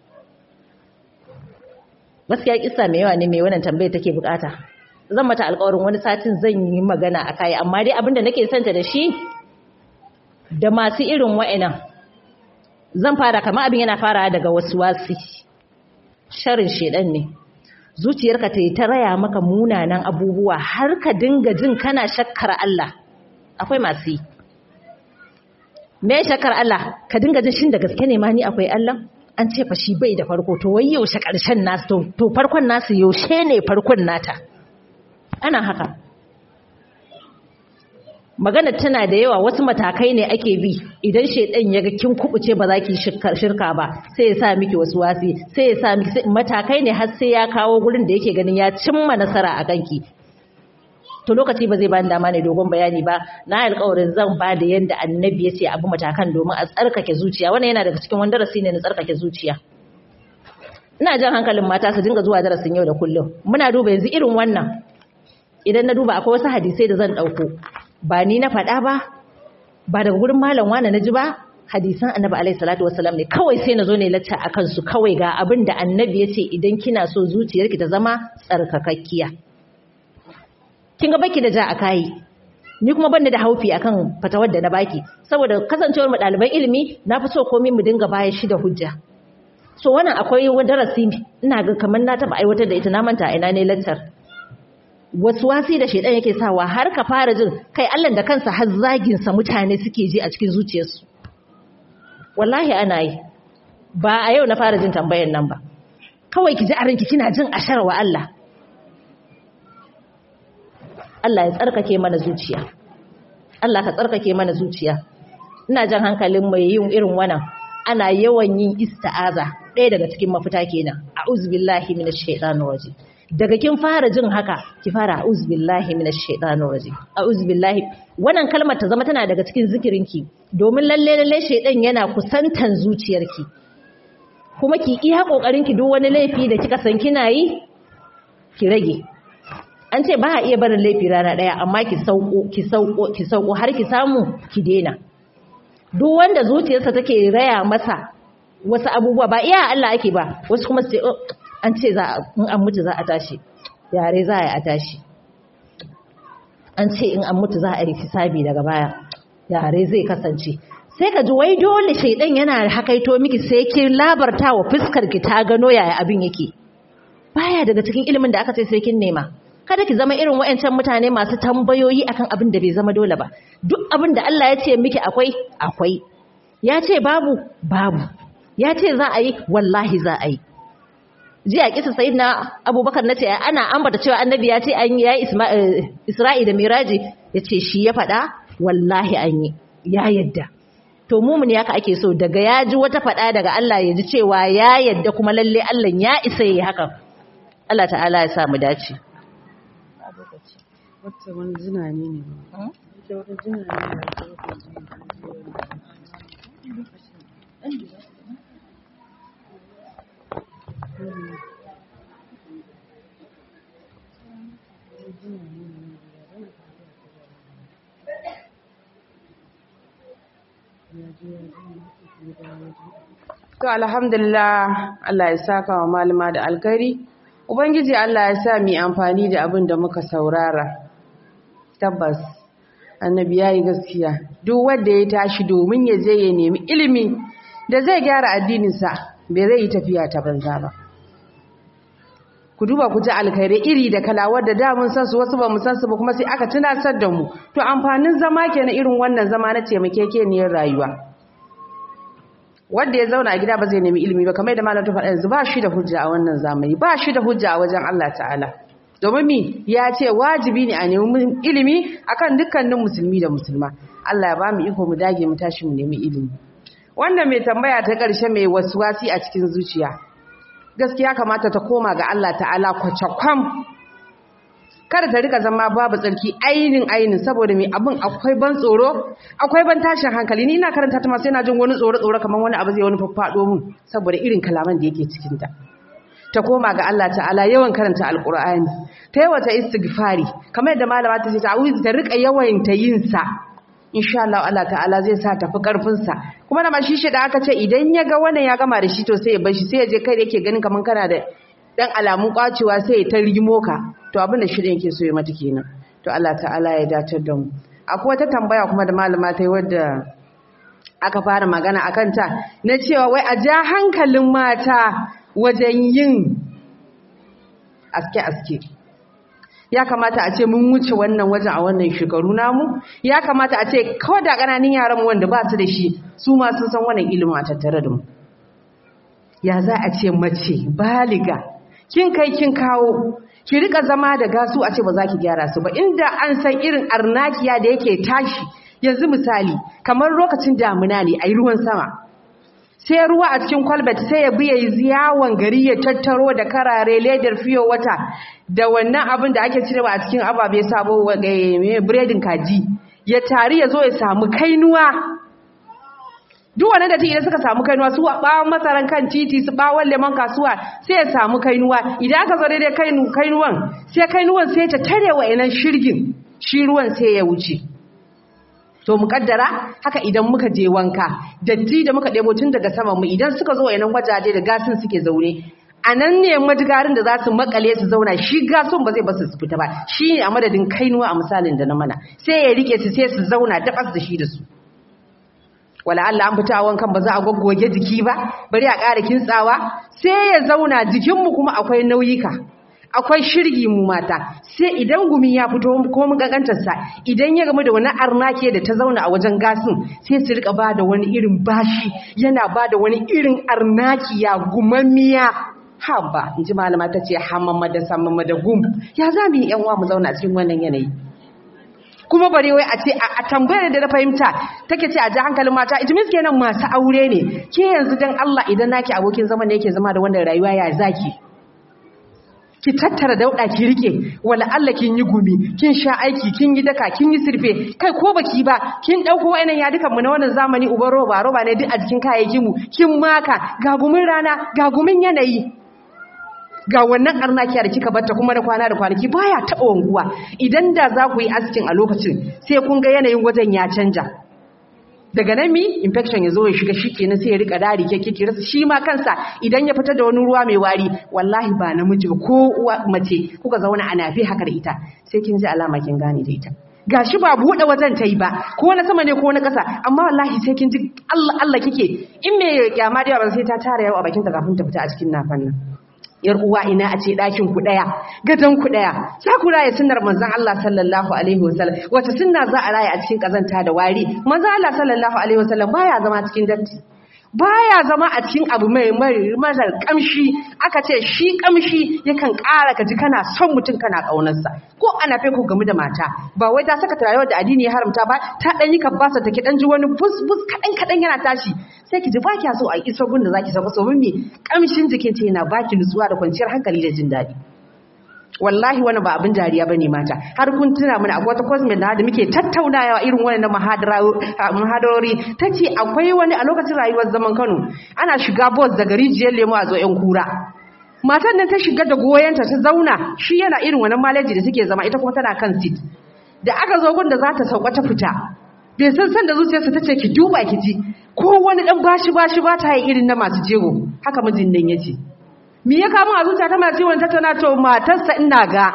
gaskiya kisa mai yawa ne mai wannan tambayar take bukata zan mata alƙawarin wani satin zan yi magana a kai amma dai abinda nake santa da shi da masu irin wa'annan zan fara kamar abin yana fara daga wasu wasi sharin shedan ne zuciyarka ta yi ta raya maka munanan abubuwa har ka dinga jin kana shakkar Allah akwai masu yi me shakar Allah ka dinga jin shin da gaske ne ma ni akwai Allah an ce fa shi bai da farko to wai yaushe karshen nasu to farkon nasu yaushe ne farkon nata ana haka magana tana da yawa wasu matakai ne ake bi idan shedan ya ga kin kubuce ba za ki shirka ba sai ya sa miki wasu wasi sai ya sa miki matakai ne har sai ya kawo gurin da yake ganin ya cimma nasara a kanki to lokaci ba zai bani dama ne dogon bayani ba na alƙawarin zan ba da yanda annabi ya ce abu matakan domin a tsarkake zuciya wannan yana daga cikin wani darasi ne na tsarkake zuciya ina jan hankalin mata su dinga zuwa darasin yau da kullum muna duba yanzu irin wannan idan na duba akwai wasu hadisai da zan ɗauko ba ni na faɗa ba ba daga gurin malam wani na ji ba hadisan annabi alaihi salatu wasalam ne kawai sai na zo ne lacca a kansu kawai ga abin da annabi ya ce idan kina so zuciyarki ta zama tsarkakakkiya kin ga baki da ja a kayi ni kuma ban da haufi akan fatawar da na baki saboda kasancewar mu ɗaliban ilimi na fi so komai mu dinga baya shi da hujja so wannan akwai wani darasi ina ga kamar na taba aiwatar da ita na manta ina ne lantar wasu wasi da shedan yake sawa har ka fara jin kai Allah da kansa har zagin sa mutane suke ji a cikin zuciyarsu wallahi ana yi ba a yau na fara jin tambayar nan ba kawai ki ji a ranki kina jin ashar wa Allah Allah ya tsarkake mana zuciya Allah ka tsarkake mana zuciya ina jan hankalin mai yin irin wannan ana yawan yin ista'aza ɗaya daga cikin mafita kenan a'udhu billahi minash shaitanir rajim daga kin fara jin haka ki fara a'udhu billahi minash shaitanir rajim a'udhu billahi wannan kalmar ta zama tana daga cikin zikirinki domin lalle lalle shaitan yana kusantan zuciyarki kuma ki iya kokarin ki duk wani laifi da kika san kina yi ki rage an ce ba a iya barin laifi rana daya amma ki sauko ki sauko ki sauko har ki samu ki dena duk wanda zuciyarsa take raya masa wasu abubuwa ba iya Allah ake ba wasu kuma su ce an ce za in an mutu za a tashi yare za a tashi an ce in an mutu za a yi hisabi daga baya yare zai kasance sai ka ji wai dole shaidan yana hakaito miki sai ki labarta wa fuskar ki ta gano yaya abin yake baya daga cikin ilimin da aka ce sai kin nema kada ki zama irin wayancan mutane masu tambayoyi akan abin da bai zama dole ba duk abin da Allah ya ce miki akwai akwai ya ce babu babu ya ce za a yi wallahi za a yi jiya kisa sayyidina abubakar na ce ana ambata cewa annabi ya ce an yi isra'i da miraji ya ce shi ya faɗa wallahi an yi ya yadda to mumin yaka ake so daga ya ji wata faɗa daga Allah ya ji cewa ya yadda kuma lalle Allah ya isa yi haka Allah ta'ala ya sa mu dace wata wani zinani ne ita wata zinani To alhamdulillah Allah ya saka wa malama da alkari Ubangiji Allah ya sa mu amfani da abin da muka saurara tabbas annabi yayi gaskiya duk wanda ya tashi domin ya je ya nemi ilimi da zai gyara addininsa bai zai yi tafiya ta banza ba ku duba ku ji alkhairai iri da kalawar da da mun san su wasu ba mu san su ba kuma sai aka tunasar da mu to amfanin zama kenan irin wannan zama na taimakekeniyar rayuwa wanda ya zauna a gida ba zai nemi ilimi ba kamar da malam ta faɗa yanzu ba shi da hujja a wannan zamani ba shi da hujja a wajen Allah ta'ala domin mi ya ce wajibi ne a nemi ilimi akan dukkanin musulmi da musulma Allah ya ba mu iko mu dage mu tashi mu nemi ilimi wannan mai tambaya ta ƙarshe mai wasi a cikin zuciya gaskiya kamata ta koma ga Allah ta'ala kwacakwam kada ta rika zama babu tsarki ainin ainin saboda mai abin akwai ban tsoro akwai ban tashin hankali ni ina karanta ta masu yana jin wani tsoro tsoro kamar wani abu zai wani faffaɗo mun saboda irin kalaman da yake cikin ta ta koma ga Allah ta'ala yawan karanta alqur'ani ta yawata istighfari kamar yadda malama ta ce ta auzi ta rika yawan ta yin sa insha Allah Allah ta'ala zai sa tafi karfin sa kuma da mashi shi da aka ce idan ya ga wannan ya gama da shi to sai ya bar shi sai ya je kai da yake ganin kaman kana da dan alamun kwacewa sai ya ta rigimo ka to abin da shirin yake so ya mata kenan to Allah ta'ala ya datar da mu akwai wata tambaya kuma da malama ta yi wadda aka fara magana akan ta na cewa wai a ja hankalin mata wajen yin aske-aske ya kamata a ce mun wuce wannan wajen a wannan shekaru namu ya kamata a ce kawai da ƙananin yaran wanda ba su da shi su ma sun san wannan ilimin a tattare da mu ya za a ce mace baliga kin kai kin kawo ki rika zama da gasu a ce ba za ki gyara su ba inda an san irin arnakiya da yake tashi yanzu misali kamar lokacin damuna ne a yi ruwan sama sai ruwa a cikin kwalbat sai ya biya yawon gari ya tattaro da karare ledar fiyo wata da wannan abin da ake cirewa a cikin ababe sabo biredin kaji ya tari ya zo ya samu kainuwa duk wani da idan suka samu kainuwa su bawon masaran kan titi su bawon lemon kasuwa sai ya samu kainuwa idan aka zo daidai kainuwan sai kainuwan sai ta tare wa yanan shirgin shi ruwan sai ya wuce to mu kaddara haka idan muka je wanka datti da muka ɗebo tun daga saman mu idan suka zo yanan wajaje da gasin suke zaune a nan ne madigarin da za su makale su zauna shi gasun ba zai basu su fita ba shi ne a madadin kainuwa a misalin da na mana sai ya rike su sai su zauna dabas da shi da su wala Allah an fita wankan ba za a goggoge jiki ba bari a ƙara kintsawa sai ya zauna jikinmu kuma akwai nauyika akwai shirgi mu mata sai idan gumi ya fito ko mun kankantar sa idan ya gamu da wani arnake da ta zauna a wajen gasin sai su rika bada wani irin bashi yana bada wani irin arnakiya gumammiya haba inji malama ta ce hamamma da samamma da gum ya za mu yi yan uwa mu zauna cikin wannan yanayi kuma bare wai a ce a tambayar da na fahimta take ce a ji hankalin mata itimis kenan masu aure ne ke yanzu dan Allah idan naki abokin zaman da yake zama da wannan rayuwa ya zaki ki tattara dauda ki rike wala Allah kin yi gumi kin sha aiki kin yi daka kin yi sirfe kai ko baki ba kin dauko wayannan yadukan mu na wannan zamani uban roba roba ne duk a jikin kayayyakin mu kin maka ga gumin rana ga gumin yanayi ga wannan arnakiya da kika batta kuma da kwana da kwanaki baya taɓa wanguwa idan da za ku yi askin a lokacin sai kun ga yanayin wajen ya canja daga nan mi infection ya zo ya shiga shi kenan sai ya rika dari ke kike rasa shi ma kansa idan ya fita da wani ruwa mai wari wallahi ba namiji ba ko uwa mace kuka zauna a nafi haka da ita sai kin ji alama kin gane da ita gashi ba buɗe wajen ta yi ba ko na sama ne ko na ƙasa amma wallahi sai kin ji Allah Allah kike in me kyama da yawa sai ta tara yawa a bakin ta kafin ta fita a cikin nafan nan yar uwa ina a ce ɗakin ku ɗaya gadon ku ɗaya za ku raya sunnar manzon Allah sallallahu alaihi wasallam wata sunna za a raya a cikin kazanta da wari manzon Allah sallallahu alaihi wasallam baya zama cikin datti baya zama a cikin abu mai marar kamshi aka ce shi kamshi yakan ƙara ka ji kana son mutum kana ƙaunarsa ko ana fai ku game da mata ba wai ta saka turare da addini ya haramta ba ta dan yi kabbasa take dan ji wani bus bus kadan kadan yana tashi sai ki ji ba kya so a iso gun da zaki saka so me kamshin jikin ta yana baki nutsuwa da kwanciyar hankali da jin daɗi wallahi wani ba abin dariya bane mata har kun tuna mana akwai wata cosmet da muke tattaunawa irin wannan muhadarori tace akwai wani a lokacin rayuwar zaman Kano ana shiga bus daga rijiyar lemo a zo yan kura matan nan ta shiga da goyenta ta zauna shi yana irin wannan maleji da suke zama ita kuma tana kan seat da aka zo gun da za ta sauka ta fita bai san san da zuciyarsa tace ki duba ki ji ko wani dan bashi bashi ba ta yi irin na masu jego haka mijin nan yace me ya kama a zuciya ta masu ciwon tattauna to matarsa ina ga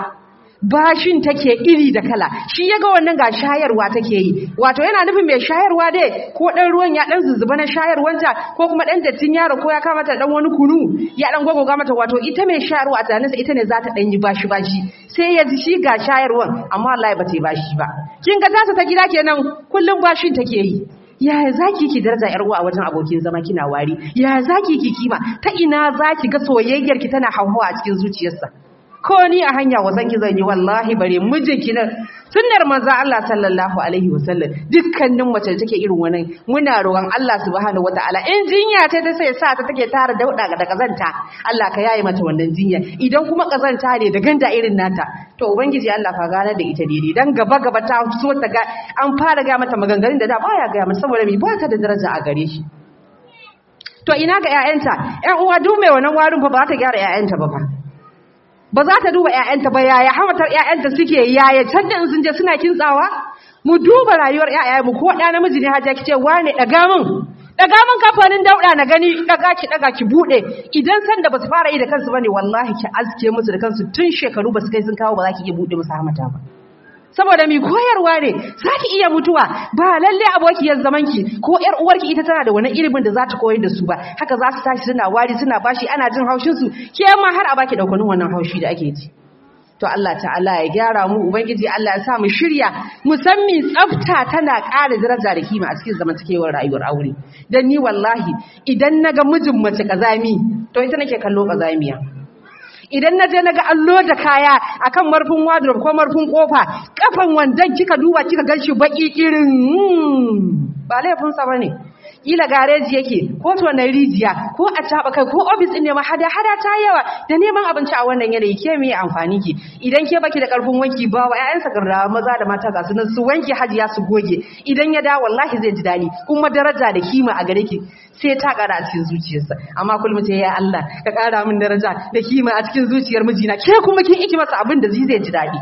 bashin take iri da kala shi ya ga wannan ga shayarwa take yi wato yana nufin mai shayarwa dai ko dan ruwan ya dan zuzzuba na shayarwanta ko kuma dan dattin yaro ko ya kama ta dan wani kunu ya dan gogoga mata wato ita mai shayarwa a tunaninsa ita ne za ta dan yi bashi bashi sai ya ji shi ga shayarwan amma wallahi ba ta yi bashi ba kin ga tasa ta gida kenan kullum bashin take yi yaya zaki ki daraja yar uwa a wajen abokin zama kina wari yaya zaki ki kima ta ina zaki ga soyayyar ki tana hauhawa a cikin zuciyarsa ko ni a hanya wasan ki zan yi wallahi bare mijinki nan sunnar manzo Allah sallallahu alaihi wasallam dukkanin mace da take irin wannan muna roƙon Allah subhanahu wataala in jinya ta ta sai sa ta take tara dauda da kazanta Allah ka yaye mata wannan jinya idan kuma kazanta ne da ganda irin nata to ubangiji Allah fa gane da ita daidai dan gaba gaba ta so ta ga an fara ga mata maganganun da da baya ga mata saboda me ba ta da daraja a gare shi to ina ga ƴaƴanta ƴan uwa duk mai wannan warin fa ba ta gyara ƴaƴanta ba fa ba za ta duba ƴaƴanta ba yaya hamatar ƴaƴanta suke yaya can da sun je suna kintsawa mu duba rayuwar ƴaƴayenmu ko ɗa namiji ne haja kice wane daga min daga min kamfanin dauda na gani daga ki daga ki bude idan san da basu fara yi da kansu bane wallahi ki aske musu da kansu tun shekaru basu kai sun kawo ba za ki iya bude musu hamata ba saboda mi koyarwa ne za ki iya mutuwa ba lalle abokiyar zamanki ko ƴar uwarki ita tana da wani ilimin da za ta koyar da su ba haka za su tashi suna wari suna bashi ana jin haushin su ke ma har a baki daukanin wannan haushi da ake ji to Allah ta'ala ya gyara mu ubangiji Allah ya sa mu shirya musamman tsafta tana ƙara daraja da kima a cikin zamantakewar rayuwar aure dan ni wallahi idan naga mijin mace kazami to ita nake kallo kazamiya idan na je na ga allo da kaya akan marfin wardrobe ko marfin kofa kafan wandan kika duba kika ganshi baki kirin ba laifinsa bane kila gareji yake ko to na rijiya ko a taba kai ko office din ne ma hada hada ta yawa da neman abinci a wannan yanayi ke me amfani ki idan ke baki da karfin wanki ba wa ƴaƴansa garda maza da mata ga su nan su wanki hajiya su goge idan ya da wallahi zai ji dadi kuma daraja da kima a gare ki sai ta kara a cikin zuciyarsa amma kullum sai ya Allah ka kara min daraja da kima a cikin zuciyar mijina ke kuma kin iki masa abin da zai zai ji dadi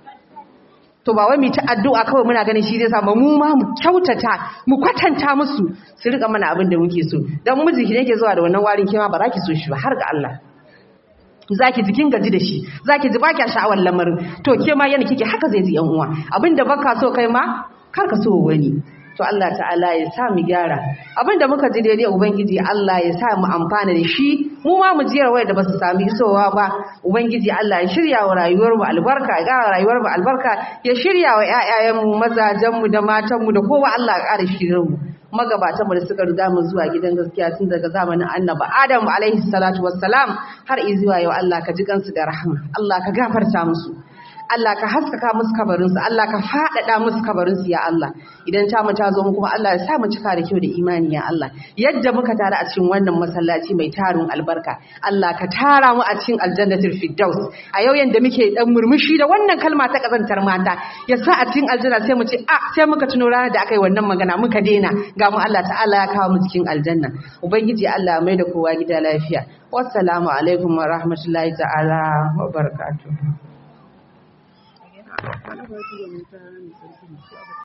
to ba wai mu ta addu'a kawai muna ganin shi zai samu mu ma mu kyautata mu kwatanta musu su rika mana abin da muke so dan miji ki yake zuwa da wannan warin kima ba za ki so shi ba har ga Allah zaki jikin gaji da shi zaki ji baki sha'awar lamarin to ke ma yana kike haka zai ji yan uwa abinda baka so kai ma kar ka so wani to Allah ta'ala ya sa mu gyara abinda muka ji daidai ubangiji Allah ya sa mu amfana da shi mu ma mu jiyar wayar da basu sami isowa ba ubangiji Allah ya shirya wa rayuwar mu albarka ya gara rayuwar mu albarka ya shirya wa ƴaƴayen mu mazajen mu da matan mu da kowa Allah ya ƙara shirin mu magabatan mu da suka riga mu zuwa gidan gaskiya tun daga zamanin annabi Adam alaihi salatu wassalam har izuwa yau Allah ka ji kansu da rahama Allah ka gafarta musu Allah ka haskaka musu kabarinsu Allah ka faɗaɗa musu kabarinsu ya Allah idan ta mu ta zo mu kuma Allah ya sa mu cika da kyau da imani ya Allah yadda muka tare a cikin wannan masallaci mai tarin albarka Allah ka tara mu a cikin aljannatul firdaus a yau yanda muke dan murmushi da wannan kalma ta kazantar mata ya sa a cikin aljanna sai mu ce a sai muka tuno ranar da aka yi wannan magana muka daina ga mu Allah ta'ala ya kawo mu cikin aljanna ubangiji Allah mai da kowa gida lafiya wassalamu alaikum wa rahmatullahi ta'ala wa barakatuh